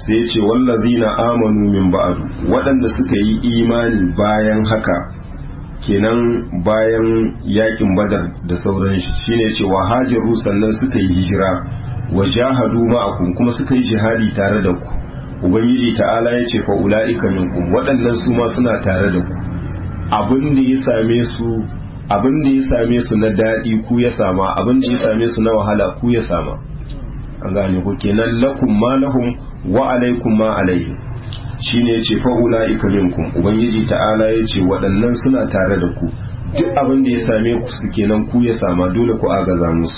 sai ya ce wallazina amanu min ba'du waɗanda suka yi imani bayan haka kenan bayan yakin badar da sauran shi shine ce wa hajaru sannan suka yi hijira wa jahadu ma'akum kuma suka yi jihadi tare da ku ubangiji ta'ala ya ce fa ula'ika minkum waɗannan su ma suna tare da ku abin da ya same su abin da ya same su na daɗi ku ya sama abin da ya same su na wahala ku ya sama an gane ku kenan lakum ma lahum wa alaikum ma alaihim shine yace fa ulaika minkum ubangiji ta'ala yace waɗannan suna tare da ku duk abin da ya same ku su kenan ku ya sama dole ku agaza musu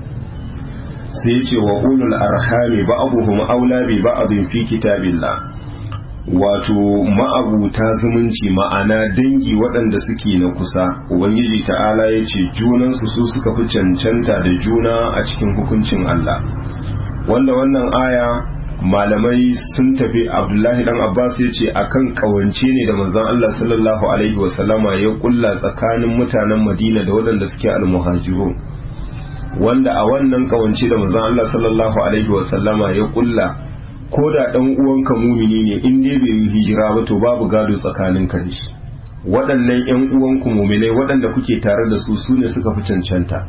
sai yace wa ulul arhami ba'dhum aula bi ba'dhin fi kitabillah wato ma'abuta zumunci ma'ana dangi waɗanda suke na kusa ubangiji ta'ala yace junansu su suka fi cancanta da juna a cikin hukuncin Allah wanda wannan aya malamai sun tafi abdullahi dan abbas ya ce akan kawance ne da manzon allah sallallahu alaihi wasallama ya kulla tsakanin mutanen madina da waɗanda suke almuhajiru wanda a wannan kawance da manzon allah sallallahu alaihi wasallama ya kulla ko da dan uwanka mumini ne in dai bai yi hijira ba to babu gado tsakanin ka da shi waɗannan yan uwanku muminai waɗanda kuke tare da su su ne suka fi cancanta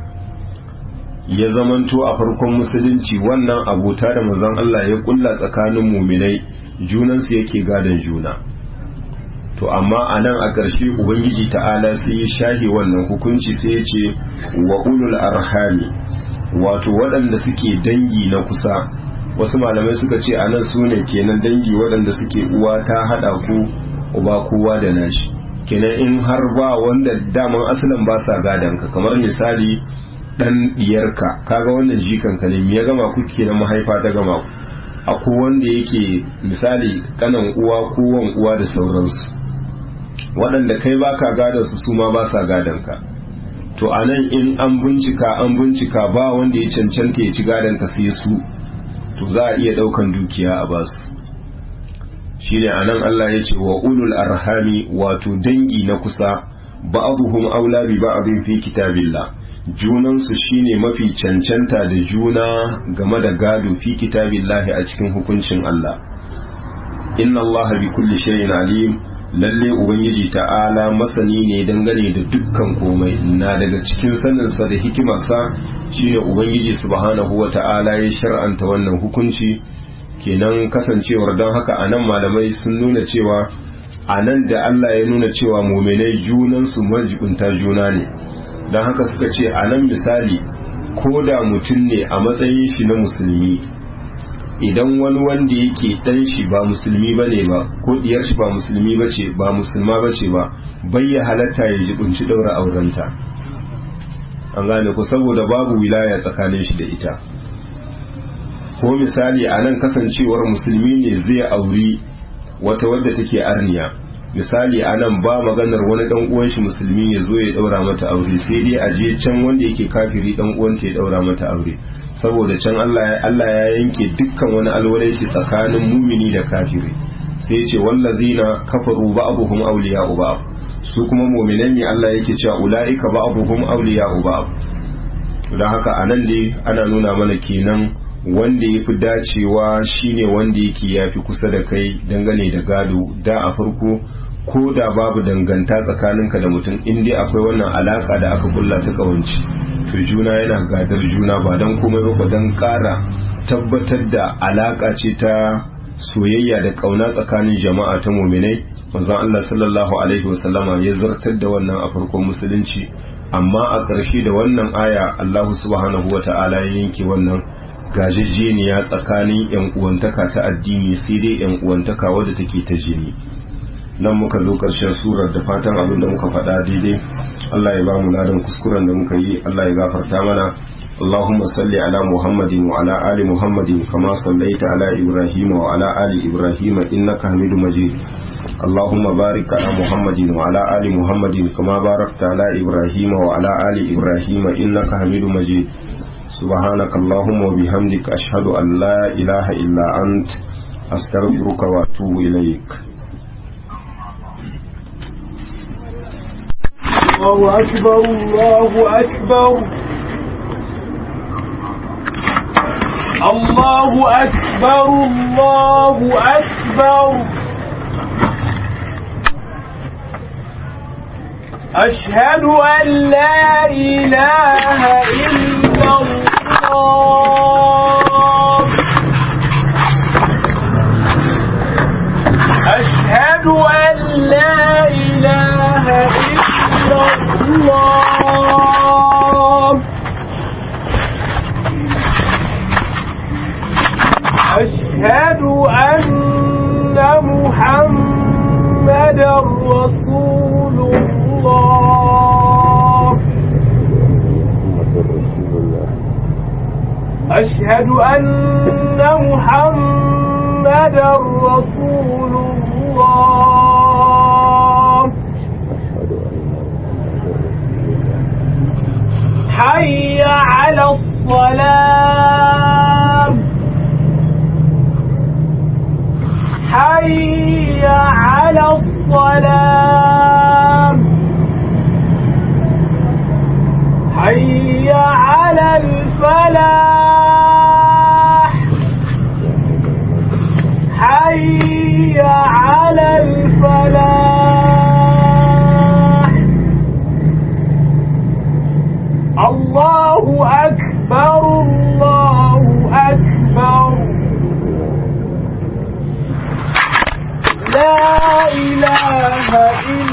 ya zamanto a farkon musulunci wannan abota da manzon Allah ya kulla tsakanin muminai junansu yake gadon juna to amma a nan a ƙarshe ubangiji ta'ala sai ya shahe wannan hukunci sai ya ce wa ulul arhami wato waɗanda suke dangi na kusa wasu malamai suka ce a nan su ne kenan dangi waɗanda suke uwa ta haɗa ku uba kowa da nashi kenan in har ba wanda daman asalin ba sa gadon ka kamar misali dan diyarka kaga wannan jikan ka ne ya gama ku kenan mahaifa ta gama ku akwai wanda yake misali kanan uwa ko wan uwa da sauransu waɗanda kai baka gadon su su ma ba sa gadon ka to anan in an bincika an bincika ba wanda ya cancanta ya ci gadon ka sai su to za a iya ɗaukan dukiya a basu shine anan Allah ya ce wa ulul arhami wato dangi na kusa ba'dhum aula bi ba'dhin fi kitabillah junansu shine mafi cancanta da juna game da gado fi kitabillahi a cikin hukuncin Allah inna Allah bi kulli shay'in alim lalle ubangiji ta'ala masani ne dangane da dukkan komai na daga cikin saninsa da hikimarsa shine ubangiji subhanahu wa ta'ala ya shar'anta wannan hukunci kenan kasancewar don haka anan malamai sun nuna cewa anan da Allah ya nuna cewa muminai junansu majibunta juna ne don haka suka ce a nan misali ko da mutum ne a matsayin shi na musulmi idan wani wanda yake dan shi ba musulmi ba ne ba ko diyar shi ba musulmi ba ce ba musulma ba ce ba bayya halatta ya jibinci daura aurenta an gane ku saboda babu wilaya tsakanin shi da ita ko misali a nan kasancewar musulmi ne zai auri wata wadda take arniya misali a nan ba maganar wani dan uwan shi musulmi ya zo ya daura mata aure sai dai a je can wanda yake kafiri dan uwanta ya daura mata aure saboda can Allah Allah ya yanke dukkan wani alwarai shi tsakanin mumini da kafiri sai ya ce wallazina kafaru ba'dhum awliya'u ba'd su kuma mu'minan ne Allah yake cewa ulaika ba'dhum awliya'u ba'd don haka anan dai ana nuna mana kenan wanda ya fi dacewa shine wanda yake ya fi kusa da kai dangane da gado da a farko ko da babu danganta tsakaninka da mutum in dai akwai wannan alaka da aka kulla ta kawanci to juna yana gadar juna ba don komai ba don kara tabbatar da alaka ce ta soyayya da kauna tsakanin jama'a ta muminai manzon Allah sallallahu alaihi wasallama ya zartar da wannan a farkon musulunci amma a ƙarshe da wannan aya Allah subhanahu wata'ala ya yanke wannan gajejjeniya tsakanin yan uwantaka ta addini sai dai yan uwantaka wadda take ta jini nan muka zo karshen surar da fatan abin da muka faɗa daidai Allah ya ba mu ladan kuskuren da muka yi Allah ya gafarta mana اللهم صل على محمد وعلى آل محمد كما صليت على إبراهيم وعلى آل إبراهيم إنك حميد مجيد اللهم بارك على محمد وعلى آل محمد كما باركت على إبراهيم وعلى آل إبراهيم إنك حميد مجيد سبحانك اللهم وبحمدك أشهد أن لا إله إلا أنت أستغفرك وأتوب إليك الله أكبر الله أكبر الله أكبر الله أكبر أشهد أن لا إله إلا الله أشهد أن لا إله إلا الله أشهد أن محمد رسول الله أشهد أن محمد رسول الله حي على الصلاة حي على الصلاة حي على الفلاح حي على الفلاح الله أكبر الله أكبر لا إله إلا